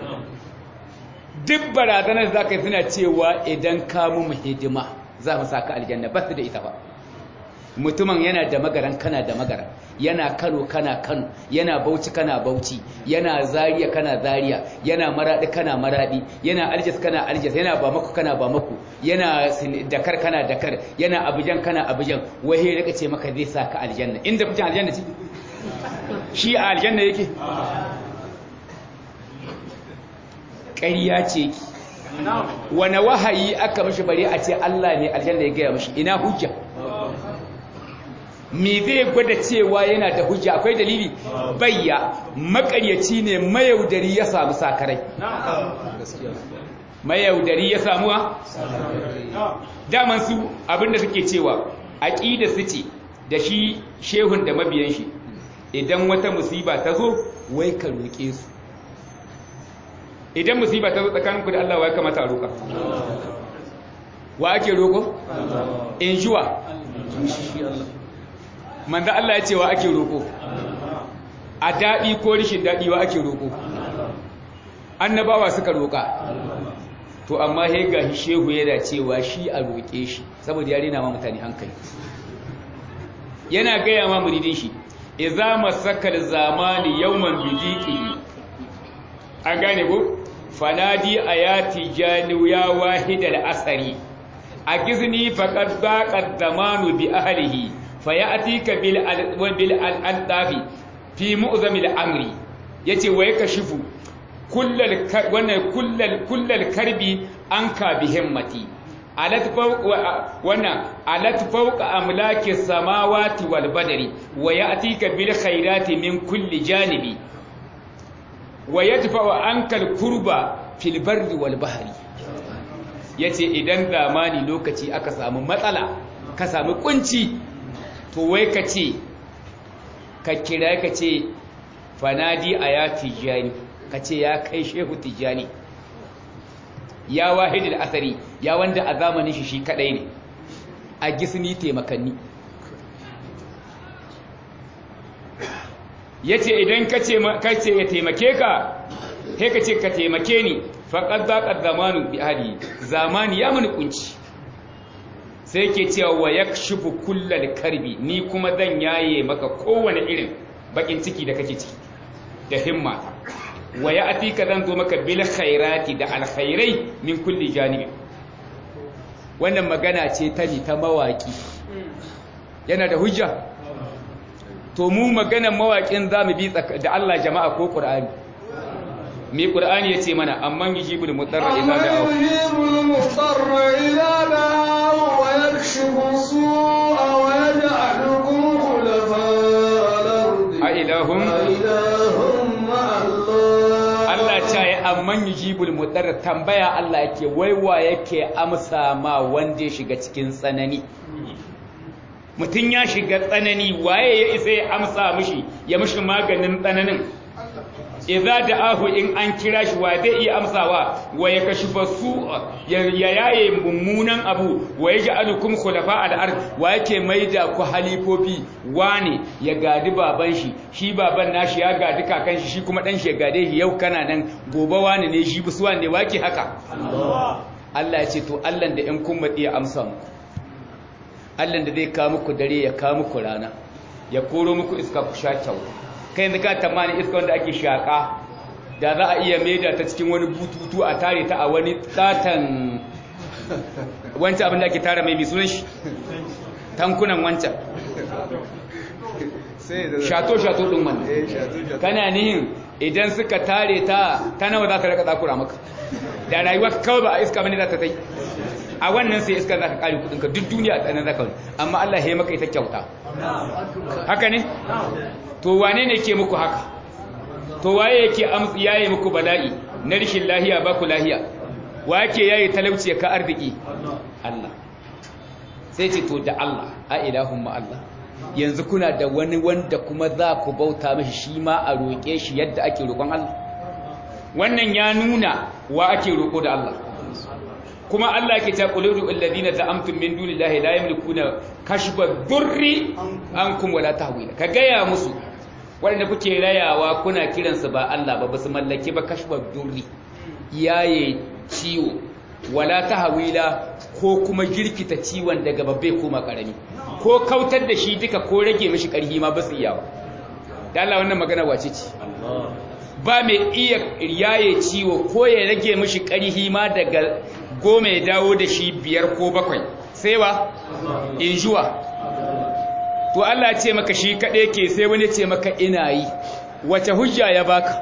duk barazanar za ka yi suna cewa idan ka mu hidima za mu sa ka aljanna ba su da ita ba mutumin yana da magaran kana da magaran yana kano kana kano yana bauchi kana bauchi yana zariya kana zariya yana maradi kana maradi yana aljas kana aljas yana bamako kana bamako yana dakar kana dakar yana abujan kana abujan wai ya rika ce maka zai sa ka aljanna inda kuke aljanna ce shi a aljanna yake ƙarya ce ki wani wahayi aka mishi bare a ce Allah ne aljanna ya gaya mishi ina hujja me zai gwada cewa yana da hujja akwai dalili bayya makaryaci ne mayaudari ya samu sakarai mayaudari ya samu daman su abinda suke cewa aqida su ce da shi shehun da mabiyan shi idan wata musiba ta zo wai ka roƙe su idan musiba ta zo tsakaninku da Allah wa ya kamata a roƙa wa ake roƙo in juwa manzo Allah ya ce wa ake roƙo a daɗi ko rishin daɗi wa ake roƙo annabawa suka roƙa to amma he ga shehu yana cewa shi a roƙe shi saboda ya rena ma mutane hankali yana gaya ma muridin shi idza masakal zamani yawman bidiqihi an gane ko fanadi ayati janu ya wahidal asari a gizni faqad baqa zamanu bi ahlihi fayatika bil bil al-dafi fi mu'zam al-amri yace wa yakashifu kullal wannan kullal kullal karbi anka bi himmati alat fawqa wannan alat fawqa amlaki samawati wal badri wa ya'tika bil khairati min kulli janibi wa yadfa'u ankal kurba fil barri wal bahri yace idan zamani lokaci aka samu matsala ka samu kunci to wai ka ce ka kira ka ce fanadi aya tijani ka ce ya kai shehu tijani ya wahidul asari ya wanda a zamanin shi shi kadai ne a gisni taimakanni ya ce idan ka ce ya taimake ka sai ka ce ka taimake ni faƙad zaƙar zamanu bi hali zamani ya mani kunci sai ke cewa wa ya shufu kullal karbi ni kuma zan yaye maka kowane irin bakin ciki da kake ciki da himma wa ya atika zan zo maka bil khairati da alkhairai min kulli janibi wannan magana ce ta ni ta mawaki yana da hujja to mu maganar mawaƙin za mu bi da Allah jama'a ko ƙur'ani me ƙur'ani ya ce mana amman yujibul mutarra idza da'ahu أمن يجيب المضطر إذا دعاه ويكشف السوء ويجعلكم خلفاء الأرض a ilahum أإله مع الله Allah ta yi amman yujibul mutarra tambaya Allah yake waiwa yake amsa ma wanda ya shiga cikin tsanani mutum ya shiga tsanani waye ya isa ya amsa mishi ya mishi maganin tsananin idza da'ahu in an kira shi wa zai iya amsawa wa ya kashi basu ya yaye mummunan abu wa ya ja'alukum khulafa al-ard wa yake maida ku halifofi wane ya gadi baban shi shi baban nashi ya gadi kakan shi shi kuma dan shi ya gade shi yau kana nan gobe wane ne shi busuwa ne wake haka Allah ya ce to Allah da in kun madi ya amsa muku Allah da zai kawo muku dare ya kawo muku rana ya koro muku iska ku sha kyau kai yanzu ka tamani iska wanda ake shaka da za a iya maida ta cikin wani bututu a tare ta a wani tsatan wancan abin da ake tara mai mai sunan shi tankunan wancan shato-shato ɗin wannan kana nihin idan suka tare ta ta nawa za ta raka tsakura maka da rayuwa kawai ba a iska bane za ta tai a wannan sai iska za ka kare kudinka duk duniya a tsanan zaka amma Allah ya maka ita kyauta haka ne to wane ne ke muku haka to waye yake amsi yayi muku bala'i na rishin lahiya ba ku lahiya wa yake yayi talauci ka arziki Allah sai ce to da Allah a ilahun ma Allah yanzu kuna da wani wanda kuma za ku bauta mashi shi ma a roƙe shi yadda ake roƙon Allah wannan ya nuna wa ake roƙo da Allah kuma Allah ke ta quludu alladhina za'amtum min dunillahi la yamlikuna kashfa durri ankum wala tahwila ka gaya musu wanda kuke rayawa kuna kiransu ba Allah ba basu mallaki ba kashfa durri yaye ciwo wala tahwila ko kuma girkita ciwon daga babbe koma karami ko kautar da shi duka ko rage mishi karhi ma basu iya da Allah wannan magana wace ce ba mai iya yaye ciwo ko ya rage mishi karhi ma daga goma ya dawo da shi biyar ko bakwai sai wa injuwa to Allah ce maka shi kaɗai ke sai wani ce maka ina yi wace hujja ya baka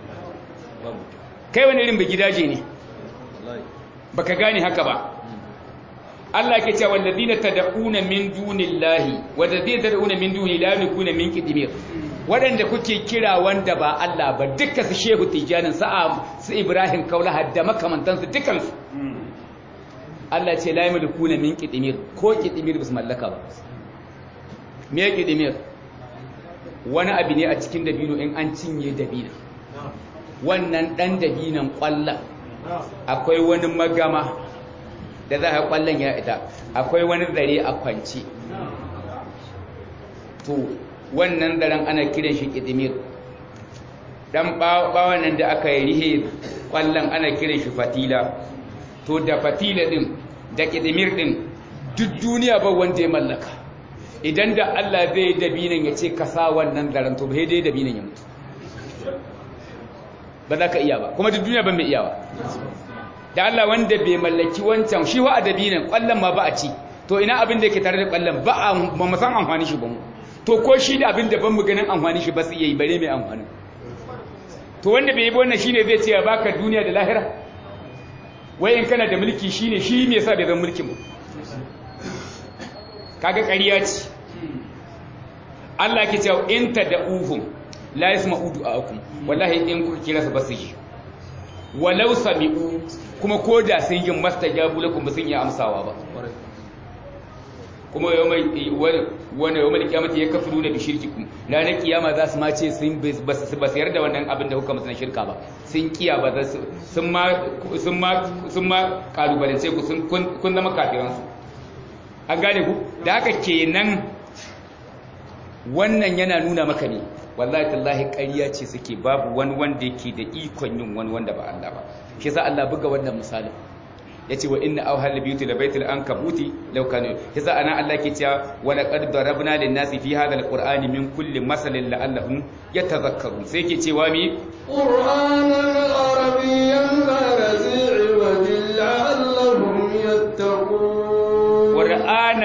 kai wani irin gidaje ne baka gane haka ba Allah ke cewa walladina tad'una min dunillahi walladina tad'una min duni la yakuna min qidmir wadanda kuke kira wanda ba Allah ba dukkan su Shehu Tijanin sa'a su Ibrahim Kaula da makamantansu dukkan su Allah ce la yamlikuna min qidmir ko qidmir bis mallaka ba me yake qidmir wani abu ne a cikin dabino in an cinye dabina wannan dan dabinan kwalla akwai wani magama da za a kwallon ya ita akwai wani zare a kwanci to wannan daren ana kiran shi qidmir dan bawan nan da aka yi rihe kwallon ana kiran shi fatila to da fatila din da kidimir din duk duniya ba wanda ya mallaka idan da Allah zai dabinan ya ce ka sa wannan daren to bai dai dabinan ya mutu ba za ka iya ba kuma duk duniya ba mai iya ba da Allah wanda bai mallaki wancan shi wa dabinan kwallon ma ba a ci to ina abin da yake tare da kwallon ba a ba mu san amfani shi ba mu to ko shi da abin da ban mu ganin amfani shi ba su iya yi bare mai amfani to wanda bai yi ba wannan shine zai ce ya baka duniya da lahira wai in kana da mulki shine shi me yasa bai zan mulkin kaga ƙarya ce Allah ke cewa in tad'uhum la yasma'u du'aakum wallahi in kuka kira su ba su yi walau sami'u kuma koda sun yi mastajabu lakum ba sun yi amsawa ba kuma yau mai wani yau mai kiyamata ya kafiru da bishirkikum ranar kiyama za su ma ce sun ba su yarda wannan abin da kuka masu na shirka ba sun kiya ba sun ma kalubalance ku kun zama kafiransu an gane ku da haka kenan wannan yana nuna maka ne wallahi tallahi ƙarya ce suke babu wani wanda yake da ikon yin wani wanda ba Allah ba shi yasa Allah buga wannan misalin yace wa inna awhal biyuti la baitul ankabuti law kanu yasa ana Allah ke cewa wa laqad darabna lin nasi fi hadha alqur'ani min kulli masalin la'allahum yatadhakkarun sai yake cewa mi qur'anan arabiyyan ghayra zi'i wa la'allahum yattaqun qur'anan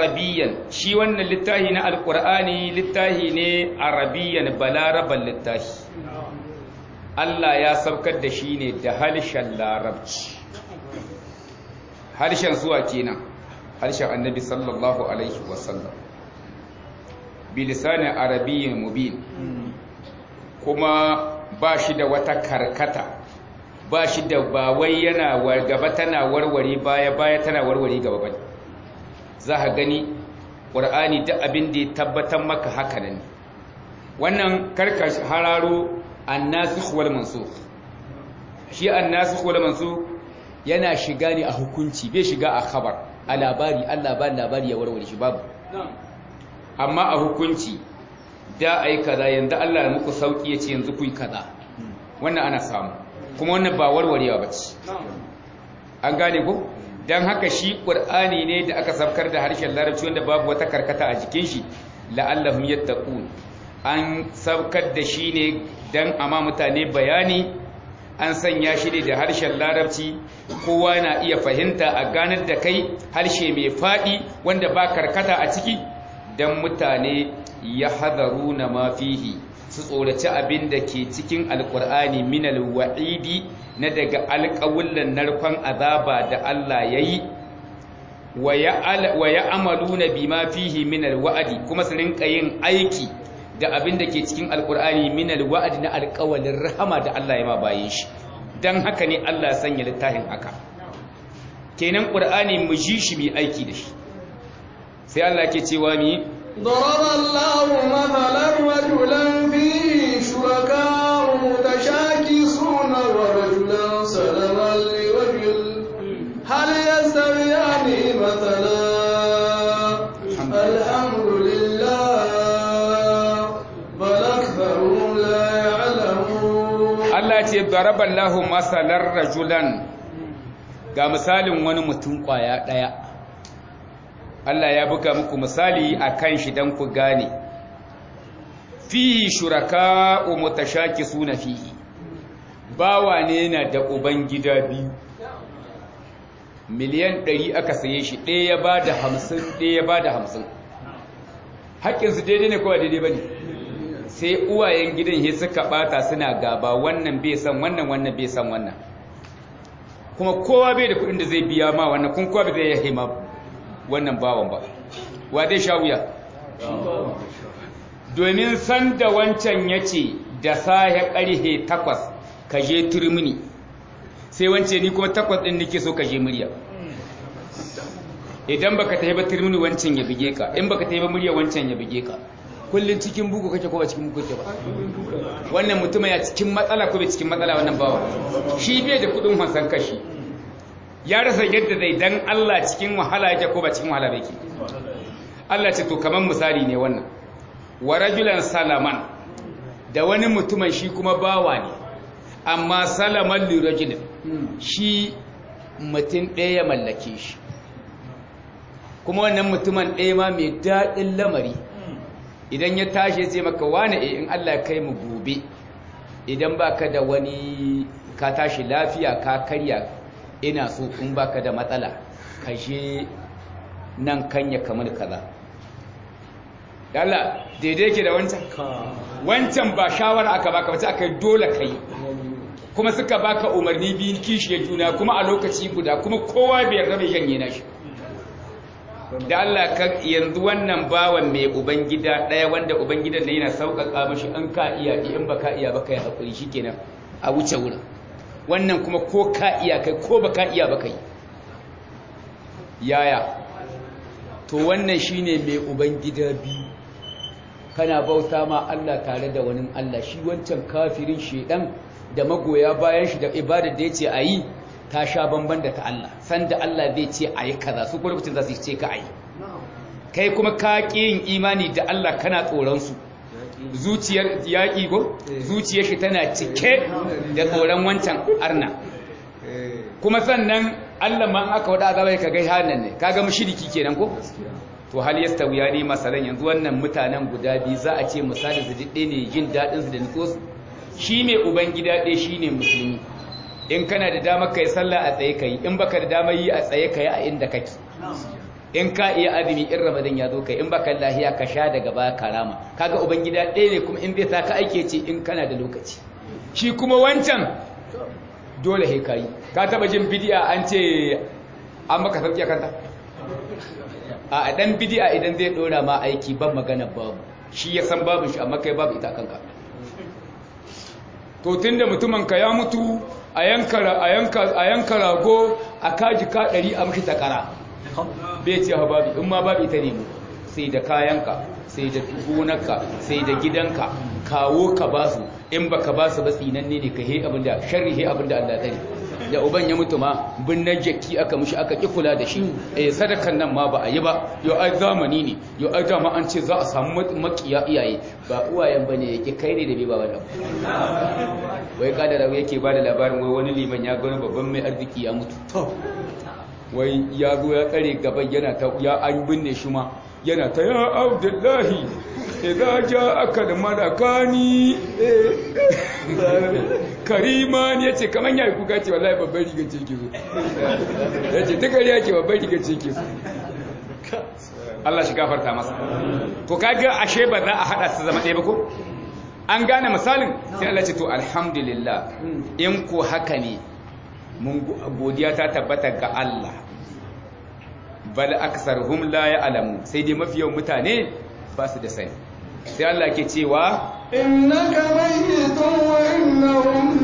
arabiyan shi wannan littafi na alqur'ani littafi ne arabiyan balaraban littafi Allah ya saukar da shi ne da harshen larabci harshen zuwa kenan harshen annabi sallallahu alaihi wasallam bilisanin arabiyyin mubin kuma ba shi da wata karkata ba shi da ba wai yana gaba tana warware baya baya tana warware gaba bane za ka gani ƙur'ani duk abin da ya tabbatar maka haka ne wannan karka hararo annasikh wal mansukh shi annasikh wal mansukh yana shiga ne a hukunci bai shiga a khabar a labari Allah ba labari ya warware shi babu amma a hukunci da ai kaza yanzu Allah ya muku sauki yace yanzu ku yi kaza wannan ana samu kuma wannan ba warwarewa bace an gane ko dan haka shi qur'ani ne da aka sabkar da harshen larabci wanda babu wata karkata a jikin shi la'allahum yattaqun an sabkar da shi ne dan amma mutane bayani an sanya shi ne da harshen larabci kowa na iya fahimta a ganar da kai harshe mai faɗi wanda ba karkata a ciki don mutane ya hadaru na mafihi su tsoraci abin da ke cikin alkur'ani minal wa'idi na daga alƙawullan narkon azaba da Allah ya yi wa ya amalu na bi mafihi minal wa'adi kuma su rinka yin aiki da abin da ke cikin alkur'ani minal wa'adi na alƙawalin rahama da Allah ya ma bayin shi don haka ne Allah ya sanya littafin haka kenan ƙur'ani mu ji shi mai aiki da shi sai Allah ke cewa mi ضرب الله مثلا رجلا فيه شركاء متشاكسون ورجلا سلما لرجل هل يستويان مثلا الحمد لله بل أكثرهم لا يعلمون Allah ce daraballahu masalar rajulan ga misalin wani mutum kwaya daya Allah ya buga muku misali a kan shi don ku gane fi shuraka mutashaki suna fihi bawa ne na da uban gida biyu miliyan ɗari aka saye shi ɗaya ya ba da hamsin ɗaya ya ba da hamsin haƙƙinsu daidai ne kowa daidai ba ne sai uwayen gidan he suka ɓata suna gaba wannan bai san wannan wannan bai san wannan kuma kowa bai da kuɗin da zai biya ma wannan kun kowa bai zai yahe ma wannan bawan ba wa dai sha wuya domin san da wancan ya ce da sahe ƙarhe takwas ka je turmini sai wance ni kuma takwas ɗin nake so ka je murya idan baka tafi ba turmini wancan ya bige ka in baka tafi ba murya wancan ya bige ka kullum cikin bugu kake ko ba cikin bugu kake ba wannan mutum ya cikin matsala ko bai cikin matsala wannan bawa shi bai da kudin hansan kashi ya rasa yadda zai dan Allah cikin wahala yake ko ba cikin wahala yake Allah ce to kaman misali ne wannan wa rajulan salaman da wani mutumin shi kuma bawa ne amma salaman li rajulin shi mutum ɗaya ya mallake shi kuma wannan mutumin ɗaya ma mai daɗin lamari idan ya tashi ya ce maka wane in Allah kai mu gobe idan baka da wani ka tashi lafiya ka karya ina so in baka da matsala ka je nan kanya kamar kaza Allah daidai ke da wancan wancan ba shawara aka baka wace aka dole kai kuma suka baka umarni biyun kishiyar juna kuma a lokaci guda kuma kowa bai yarda bai janye na shi da Allah ka yanzu wannan bawan mai ubangida ɗaya wanda ubangidan ne yana sauƙaƙa mashi an ka iya in ba ka iya ba kai haƙuri shikenan a wuce wurin wannan kuma ko ka iya kai ko ba ka iya ba kai yaya to wannan shine mai ubangida biyu kana bauta ma Allah tare da wani Allah shi wancan kafirin shedan da magoya bayan shi da ibadar da yace ayi ta sha bamban da ta Allah sanda Allah zai ce ayi kaza su kuma lokacin za su ce ka ayi kai kuma ka yin imani da Allah kana tsoron su zuciyar yaƙi go zuciyar shi tana cike da tsoron wancan arna kuma sannan Allah ma aka wada azaba ka gai hanan ne kaga mushriki kenan ko to hal yastawiya ne masalan yanzu wannan mutanen guda biyu za a ce misali su dide ne jin dadin su da nutso shi mai ubangida ɗaya shine musulmi in kana da damar kai sallah a tsaye kai in baka da damar yi a tsaye kai a inda kake in ka iya azumi in ramadan ya zo kai in baka lahiya ka sha daga baya karama kaga ubangida ɗaya ne kuma in zai sa ka aike ce in kana da lokaci shi kuma wancan dole he kai ka taba jin bidiya an ce an maka sauki a kanta a dan bidi'a idan zai dora ma aiki ban magana babu shi ya san babu shi amma kai babu ita kanka to tunda mutumin ka ya mutu a yanka a yanka a yanka rago a kaji ka 100 a mishi takara bai ce ha babu in ma babu ita ne mu sai da kayanka sai da gonarka sai da gidanka kawo ka basu in baka basu ba tsinanne ne ka he abinda sharri he abinda Allah tsare da uban ya mutu ma binnan jaki aka mushi aka ki kula da shi eh sadakan nan ma ba a yi ba yo ai zamani ne yo ai dama an ce za a samu makiya iyaye ba uwayen bane yake kai ne da bai ba wannan wai kada da yake ba da labarin wai wani liman ya ga babban mai arziki ya mutu wai ya zo ya tsare gaban yana ta ya an binne shi ma yana ta ya abdullahi idza ja'aka al-malakani kariman yace kaman yayi kuka ce wallahi babban riga ce yake so yace ta gari yake babban riga ce yake so Allah shi gafarta masa to kaga ashe ba za a hada su zama ɗaya ba ko an gane misalin sai Allah ce to alhamdulillah in ko haka ne mun godiya ta tabbata ga Allah bal aksarhum la ya'lamu sai dai mafiyan mutane ba su da sani sai Allah ke cewa innaka mayyitun wa innahum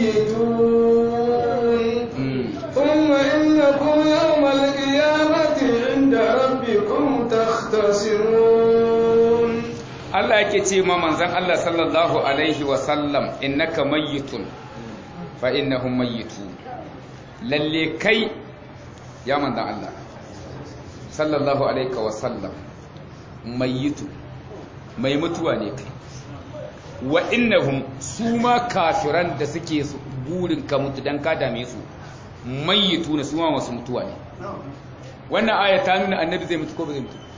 mayyitun thumma innakum yawmal qiyamati 'inda rabbikum takhtasimun Allah yake ce ma manzon Allah sallallahu alaihi wa sallam innaka mayyitun fa innahum mayyitun lalle kai ya manzon Allah sallallahu alaihi wa sallam mayyitun mai mutuwa ne kai wa innahum su ma kafiran da suke burin ka mutu dan ka dame su mayyitu ne su ma masu mutuwa ne wannan aya ta nuna annabi zai mutu ko ba zai mutu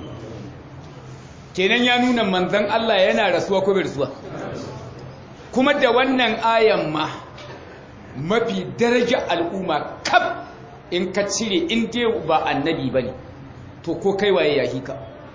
kenan ya nuna manzon Allah yana rasuwa ko bai rasuwa kuma da wannan ayan ma mafi daraja al'umma kaf in ka cire in dai ba annabi bane to ko kai waye ya hika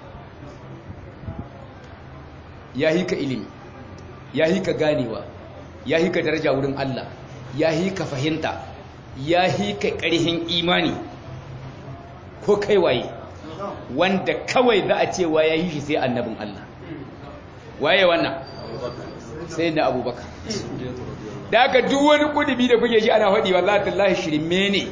ya hika ilimi ya hika ganewa ya hika daraja wurin Allah ya hika fahimta ya hika ƙarhin imani ko kai waye wanda kawai za a cewa ya yi shi sai annabin Allah waye wannan sai na abubakar da aka duk wani kudubi da kuke shi ana faɗi wallahi tallahi shirme ne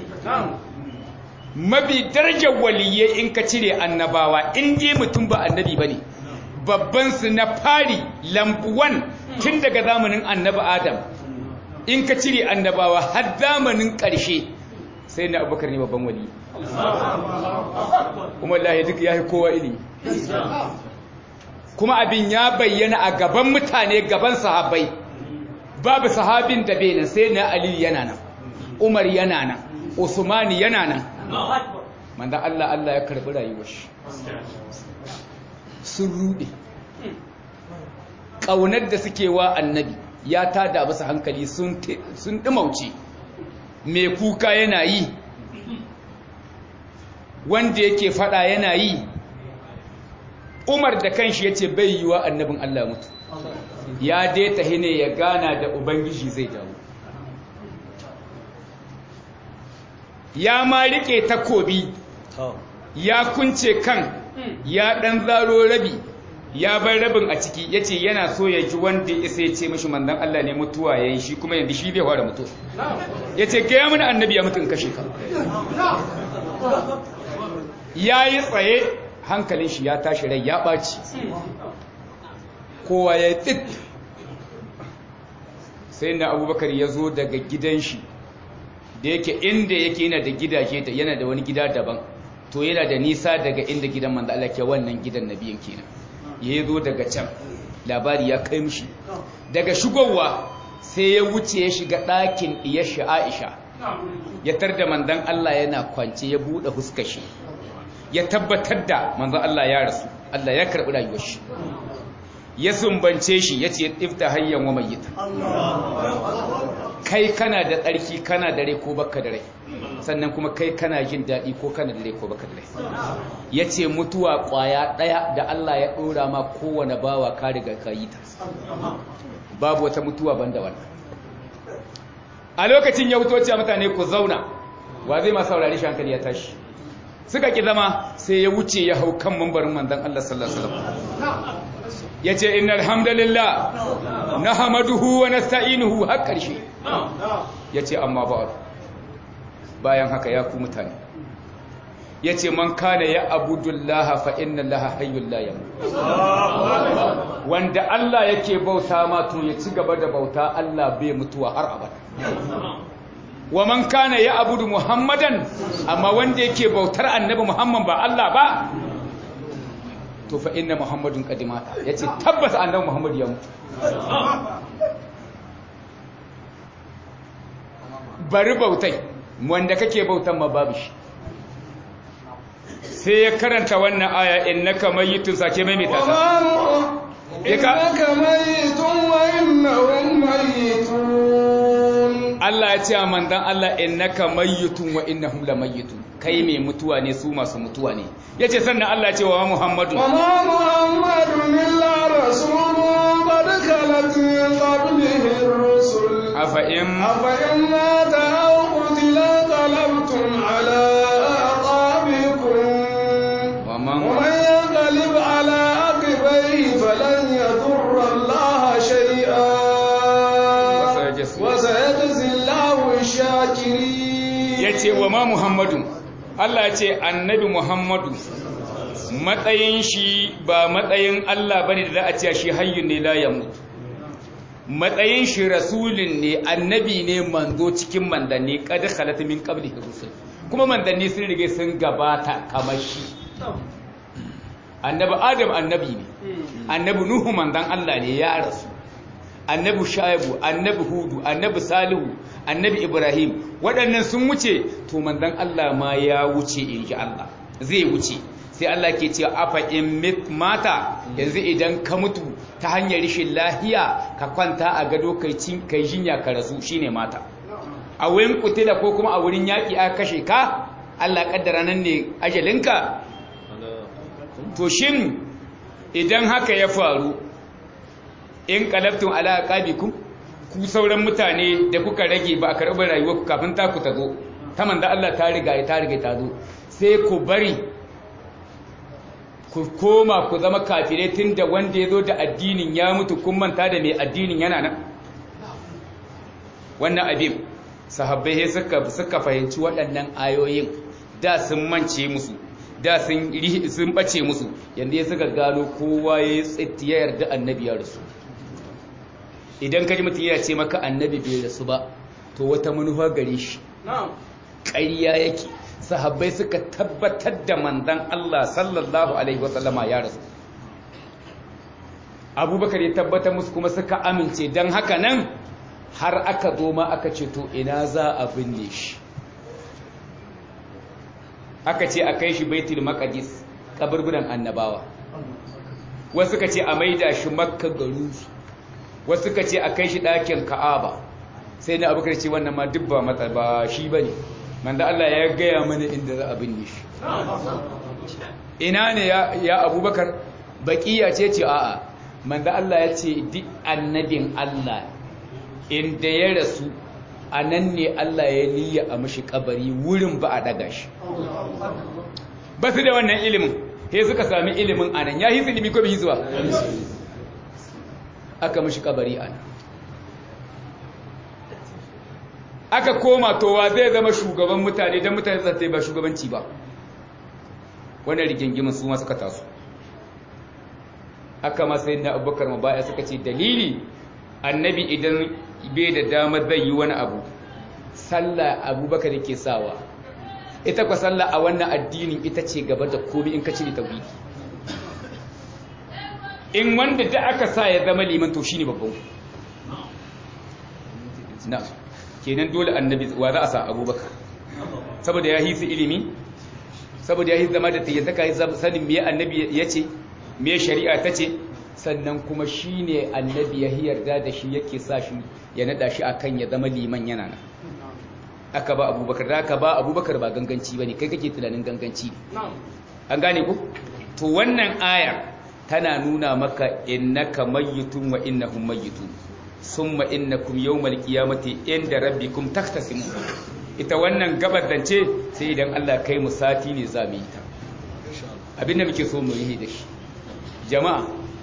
mafi darajar waliyai in ka cire annabawa in je mutum ba annabi bane babban su na fari lambuwan tun daga zamanin annabi adam in ka cire annabawa har zamanin ƙarshe sai na abubakar ne babban wali kuma lahi duk ya kowa ilimi kuma abin ya bayyana a gaban mutane gaban sahabbai babu sahabin da bai nan sai na ali yana nan umar yana nan usmani yana nan manzan allah allah ya karbi rayuwar shi sun rude ƙaunar da suke wa annabi ya tada masa hankali sun ɗimauce mai kuka yana yi wanda yake fada yana yi umar da kanshi ya ce bai yi wa annabin allah mutu ya dai tahi ne ya gana da ubangiji zai dawo ya ma rike takobi ya kunce kan ya ɗan zaro rabi ya bar rabin a ciki ya ce yana so ya ji wanda ya sai ce mashi mandan Allah ne mutuwa ya yi shi kuma yanzu shi zai fara mutuwa ya ce gaya mana annabi ya mutu in kashe ka ya yi tsaye hankalin shi ya tashi rai ya ɓaci kowa ya yi tsit sai na abubakar ya zo daga gidan shi da yake inda yake yana da gidaje yana da wani gida daban to yana da nisa daga inda gidan manzo Allah ke wannan gidan nabiyin kenan ya zo daga can labari ya kai mishi daga shigowa sai ya wuce ya shiga ɗakin iyashi Aisha ya tarda manzon Allah yana kwance ya buɗe huskar shi ya tabbatar da manzon Allah ya rasu Allah ya karɓi rayuwar shi ya sumbance shi ya ce ifta hayyan wa mayyita kai kana da tsarki kana da rai ko baka da rai sannan kuma kai kana jin daɗi ko kana da rai ko baka da rai ya ce mutuwa ƙwaya ɗaya da Allah ya ɗora ma kowane bawa ka riga ka yi ta babu wata mutuwa banda wannan a lokacin ya wuto cewa mutane ku zauna wa zai ma saurari shi hankali ya tashi suka ki zama sai ya wuce ya hau kan mambarin manzon Allah sallallahu alaihi wasallam yace innal hamdalillah nahmaduhu wa nasta'inuhu har karshe yace amma ba bayan haka ya ku mutane yace man kana ya abudullaha fa inna allaha hayyul la yamut wanda Allah yake bauta ma to ya ci gaba da bauta Allah bai mutuwa har abada wa man kana ya abudu muhammadan amma wanda yake bautar annabi muhammad ba Allah ba to fa inna muhammadun qadimata yace tabbas annabi muhammad ya mutu bari bautai wanda kake bautan ma babu shi sai ya karanta wannan aya innaka mayyitun sake mai ta innaka mayyitun wa innahum mayyitun Allah ya ce a mandan Allah innaka mayyitun wa innahum lamayyitun kai mai mutuwa ne su masu mutuwa ne yace sannan Allah ya ce wa Muhammadu wa ma muhammadun illa rasulun qad khalat min qablihi ar-rusul afa in afa in mata aw qutila qalabtum ala aqabikum wa man wa man yanqalib ala aqibaihi falan yadurra Allah shay'a sayajzi. wa sayajzi Allahu ash-shakirin yace wa ma Muhammadu Allah ya ce annabi Muhammadu matsayin shi ba matsayin Allah bane da za a ce shi hayyun ne la yamut matsayin shi rasulun ne annabi ne manzo cikin mandanni qad khalat min qablihi rusul kuma mandanni sun rige sun gabata kamar shi annabi adam annabi ne annabi nuhu mandan Allah ne ya rasu annabi shaibu annabi hudu annabi salihu annabi ibrahim waɗannan sun wuce to mandan Allah ma ya wuce in ji Allah zai wuce sai Allah ke cewa afa in mit mata yanzu idan ka mutu ta hanyar rishin lahiya ka kwanta a gado kai cin kai jinya ka rasu shine mata a wurin kutila ko kuma a wurin yaƙi aka kashe ka Allah kaddara nan ne ajalinka to shin idan haka ya faru in qalabtum ala aqabikum ku sauran mutane da kuka rage ba a karɓar rayuwar ku kafin ta ku ta zo ta manzo Allah ta riga ta riga ta zo sai ku bari ku koma ku zama kafirai tunda wanda ya zo da addinin ya mutu kun manta da mai addinin yana nan wannan abin sahabbai suka suka fahimci waɗannan ayoyin da sun mance musu da sun sun bace musu yanda ya suka gano kowa ya tsitti ya yarda annabi ya rasu idan kaji mutum ya ce maka annabi bai rasu ba to wata manufa gare shi ƙarya yake sahabbai suka tabbatar da manzon Allah sallallahu alaihi wasallama ya rasu abubakar ya tabbatar musu kuma suka amince don haka nan har aka zo ma aka ce to ina za a binne shi aka ce a kai shi baitul maqdis kaburburan annabawa wasu ka ce a maida shi makka garu wasu ka ce a kai shi ɗakin ka'aba sai na abubakar ce wannan ma duk ba matsa ba shi bane manda Allah ya gaya mana inda za a binne shi ina ne ya abubakar baƙiya ce ce a'a manda Allah ya ce duk annabin Allah inda ya rasu a nan ne Allah ya niyya a mashi kabari wurin ba a daga shi ba su da wannan ilimin he suka sami ilimin a nan ya yi ilimi ko bai zuwa aka mashi kabari a nan aka koma towa zai zama shugaban mutane don mutane zai ba shugabanci ba wannan rigingimin su ma suka taso aka masu yin na abubakar mabaya suka ce dalili annabi idan bai da damar zai yi wani abu sallah abubakar yake sawa ita kwa sallah a wannan addinin ita ce gaba da komi in ka cire tauhidi in wanda da aka sa ya zama liman to shine babban na kenan dole annabi wa za a sa abubakar saboda ya hisi ilimi saboda ya hisi zama da tayyata kai sanin me annabi ya ce me shari'a ta ce sannan kuma shi ne annabi ya yarda da shi yake sa shi ya nada shi akan ya zama liman yana nan aka ba abubakar da aka ba abubakar ba ganganci ba ne kai kake tunanin ganganci an gane ku to wannan aya tana nuna maka innaka mayyitun wa innahum mayyitun summa innakum yawmal qiyamati inda rabbikum taktasimun ita wannan gabar zance sai idan Allah kai mu sati ne za mu yi ta abinda muke so mu yi da shi jama'a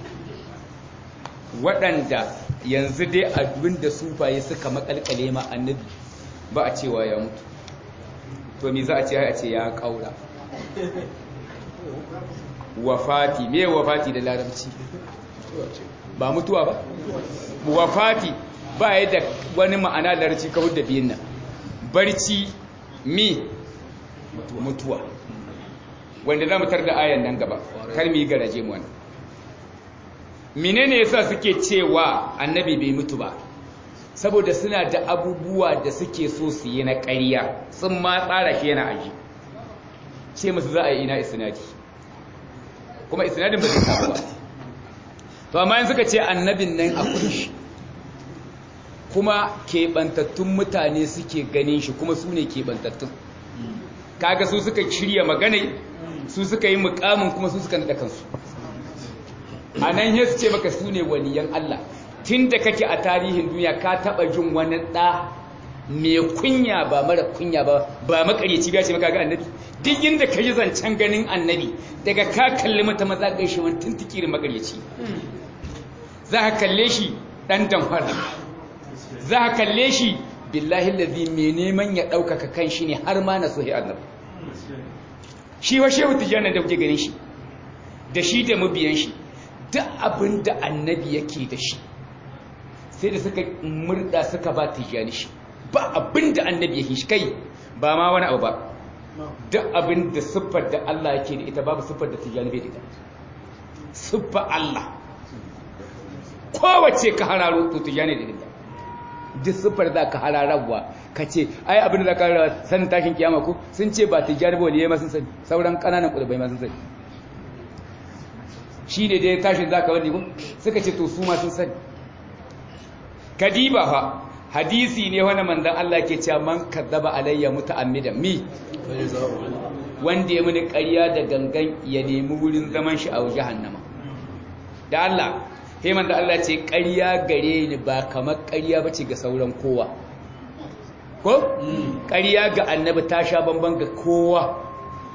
waɗanda yanzu dai abin da sufaye suka makalkale ma annabi ba a cewa ya mutu to me za a ce a ce ya kaura wafati me wafati da larabci ba mutuwa ba wafati ba ya da wani ma'ana larabci kawai da biyun nan barci mi mutuwa wanda za mu tar da ayan nan gaba kar mu yi garaje mu wannan menene yasa suke cewa annabi bai mutu ba saboda suna da abubuwa da suke so su yi na ƙarya sun ma tsara shi yana aji ce musu za a yi ina isnadi kuma isnadin ba zai samu ba to amma yin suka ce annabin nan akwai shi kuma keɓantattun mutane suke ganin shi kuma su ne keɓantattun kaga su suka shirya maganai su suka yi mukamin kuma su suka naɗa kansu a nan ya ce maka su ne waliyan Allah tun da kake a tarihin duniya ka taɓa jin wani ɗa mai kunya ba mara kunya ba ba makaryaci ba ce maka ga annabi duk inda ka yi zancen ganin annabi daga ka kalli mata maza ga shi wani tuntukirin makaryaci za ka kalle shi ɗan damfara za ka kalle shi billahi lazi mai neman ya ɗaukaka kan shi ne har ma na sohi annabi shi wa shehu tijjani da kuke ganin shi da shi da mabiyan shi duk abin da annabi yake da shi sai da suka murda suka ba tijjani shi ba abin da annabi yake shi kai ba ma wani abu ba duk abin da siffar da Allah yake da ita babu siffar da tijjani bai da ita siffar Allah kowace ka hararo to tijjani da ita duk siffar za ka hararwa ka ce ai abin da za ka hararwa sanin tashin kiyama ko sun ce ba tijjani ba waliyai masu sani sauran ƙananan ƙudubai masu sani shi ne dai tashin za ka wani ko suka ce to su masu sani kadiba fa hadisi ne wani manzan Allah ke cewa man kazzaba alayya muta'ammidan mi wanda ya muni ƙarya da gangan ya nemi wurin zaman shi a jahannama da Allah sai manzan Allah ce ƙarya gare ni ba kamar ƙarya bace ga sauran kowa ko ƙarya ga annabi ta sha bamban ga kowa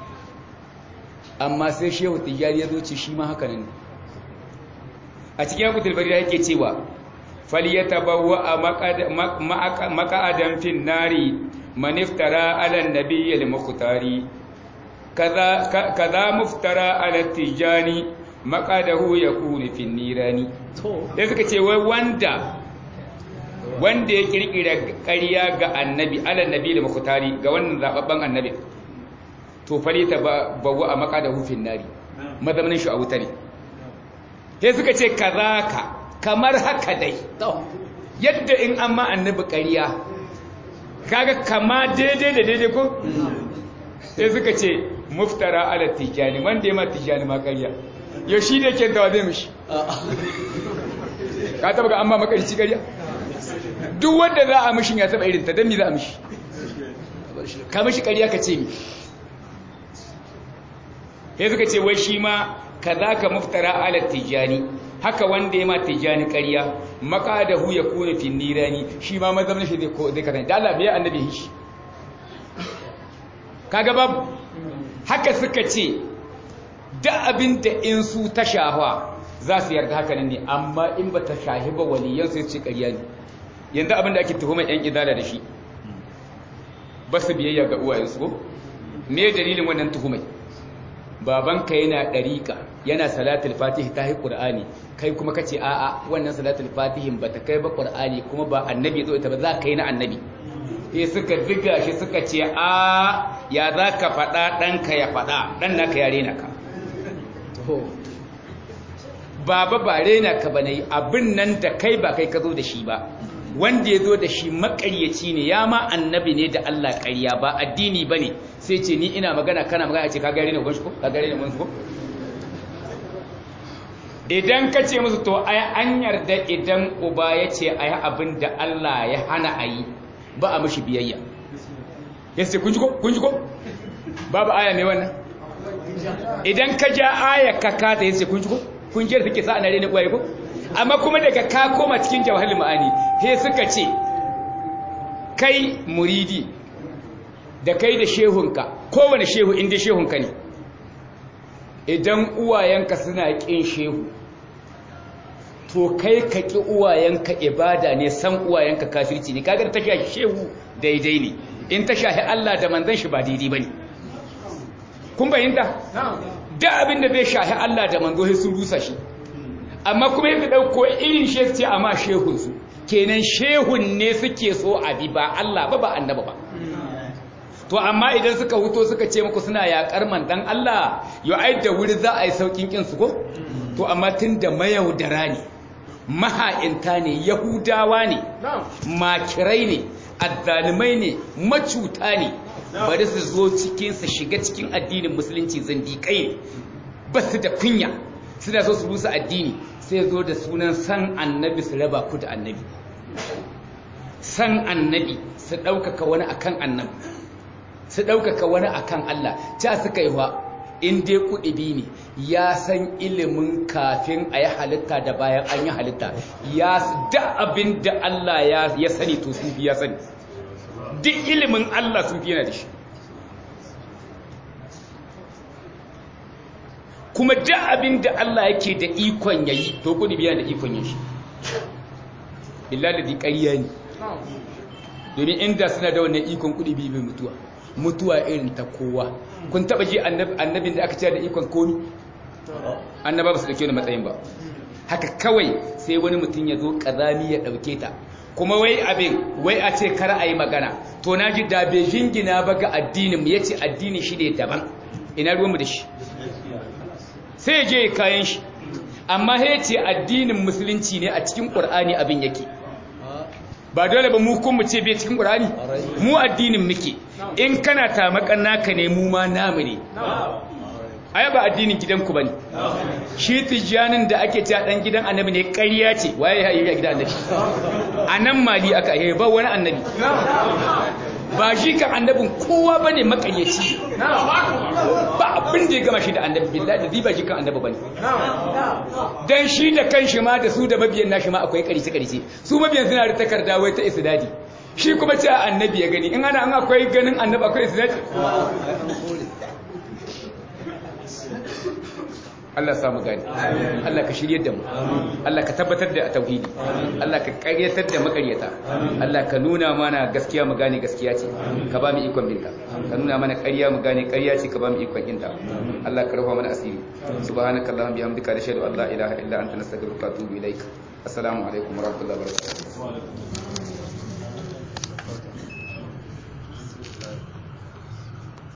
amma sai shehu tijjani ya zo ce shi ma haka nan a cikin yakutul bari yake cewa falyatabawwa maq'adan fin nari man iftara ala an-nabiy al-mukhtari kaza kaza muftara ala tijani maqadahu yakunu fin nirani to sai suka ce wai wanda wanda ya kirkira ƙarya ga annabi ala nabi al-mukhtari ga wannan zababban annabi to falita bawa a maqadahu fin nari mazamanin shi a wuta ne sai suka ce kazaka kamar haka dai yadda in an ma annabi ƙarya kaga kama daidai da daidai ko sai suka ce muftara ala tijani wanda ya ma tijani ma ƙarya yau shi da ke tawa zai mishi ka taba ga an ma makarici ƙarya duk wanda za a mishin ya taba irin ta don mi za a mishi ka mishi ƙarya ka ce mi sai suka ce wai shi ma kaza ka muftara ala tijani haka wanda ya ma tijani ƙarya maqadahu yakunu fi nirani shi ma mazamna shi zai zai kasance da Allah bai annabi shi kaga babu haka suka ce da abin da in su ta shahwa za su yarda haka nan ne amma in ba ta shahi ba waliyan sai ce ƙarya ne yanzu abin da ake tuhumar yan idala da shi ba su biyayya ga uwayensu ko me dalilin wannan tuhumai babanka yana ɗariƙa yana salatul fatihi ta yi ƙur'ani kai kuma ka ce a'a wannan salatul fatihin ba ta kai ba ƙur'ani kuma ba annabi zo ita ba za ka yi na annabi sai suka ziga shi suka ce a ya za ka faɗa ɗanka ya faɗa ɗan naka ya rena ka baba ba rena ka ba na yi abin nan da kai ba kai ka zo da shi ba wanda ya zo da shi makaryaci ne ya ma annabi ne da Allah ƙarya ba addini ba ne sai ce ni ina magana kana magana ce ka gare ne gwanshi ko ka gare ne gwanshi ko idan ka ce musu to ai an yarda idan uba ya ce ai abin da Allah ya hana a yi ba a mishi biyayya ya ce kun ji ko kun ji ko babu aya ne wannan idan ka ja aya ka kata ya ce kun ji ko kun ji da take sa ana rene kwaye ko amma kuma daga ka koma cikin jawahar ma'ani he suka ce kai muridi da kai da shehunka kowane shehu inda shehunka ne idan uwayenka suna ƙin shehu to kai ka ƙi uwayenka ibada ne san uwayenka kafirci ne kagar ta shahi shehu daidai ne in ta shahi Allah da manzon shi ba daidai bane kun bayyanta da abin da zai shahi Allah da manzo sai sun rusa shi amma kuma yake dauko irin shehu ce amma shehun su kenan shehun ne suke so abi ba Allah ba ba annaba ba to amma idan suka huto suka ce muku suna yakar mandan Allah yo ai da wuri za a yi saukin kin su ko to amma tunda mayaudara ne maha'inta ne yahudawa ne makirai ne azzalimai ne macuta ne bari su zo cikin su shiga cikin addinin musulunci zindiƙai ne ba su da kunya suna so su rusa addini sai zo da sunan san annabi su raba ku da annabi san annabi su ɗaukaka wani akan annabi su ɗaukaka wani akan Allah ta suka yi wa in dai kuɗi ne ya san ilimin kafin a yi halitta da bayan an yi halitta ya da abin da Allah ya sani to sufi ya sani duk ilimin Allah sufi yana da shi kuma da abin da Allah yake da ikon yayi to kuɗi biya da ikon yin shi illa da ƙarya ne domin inda suna da wannan ikon kuɗi biyu mai mutuwa mutuwa irin ta kowa kun taba ji annabin da aka ce da ikon komi annaba ba su dauke wani matsayin ba haka kawai sai wani mutum ya zo kazami ya dauke ta kuma wai abin wai a ce kar a yi magana to na ji da bai jingina ba ga addinin mu yace addini shi ne daban ina ruwan mu da shi sai je kayan shi amma ya ce addinin musulunci ne a cikin qur'ani abin yake ba dole ba mu kun mu ce bai cikin qur'ani mu addinin muke in kana tamakan naka ne mu ma namu ne ai ba addinin gidanku bane shi tijanin da ake cewa dan gidan annabi ne ƙarya ce waye ya yi gidan annabi anan mali aka yi ba wani annabi ba shi kan annabin kowa bane makaryaci ba abin da ya gama shi da annabi billahi da ba shi kan annabi bane dan shi da kanshi ma da su da mabiyan nashi ma akwai karice karice su mabiyan suna da takarda wai ta isnadi shi kuma ce annabi ya gani in ana an akwai ganin annabi akwai isnadi Allah ya samu gani Allah ka shiryar da mu Allah ka tabbatar da tauhidi Allah ka ƙaryatar da makaryata Allah ka nuna mana gaskiya mu gane gaskiya ce ka ba mu ikon binta ka nuna mana ƙarya mu gane ƙarya ce ka ba mu ikon inta Allah ka rufa mana asiri subhanakallahumma bihamdika nashhadu an la ilaha illa anta nastaghfiruka wa atubu ilaik assalamu alaikum wa rahmatullahi wa barakatuh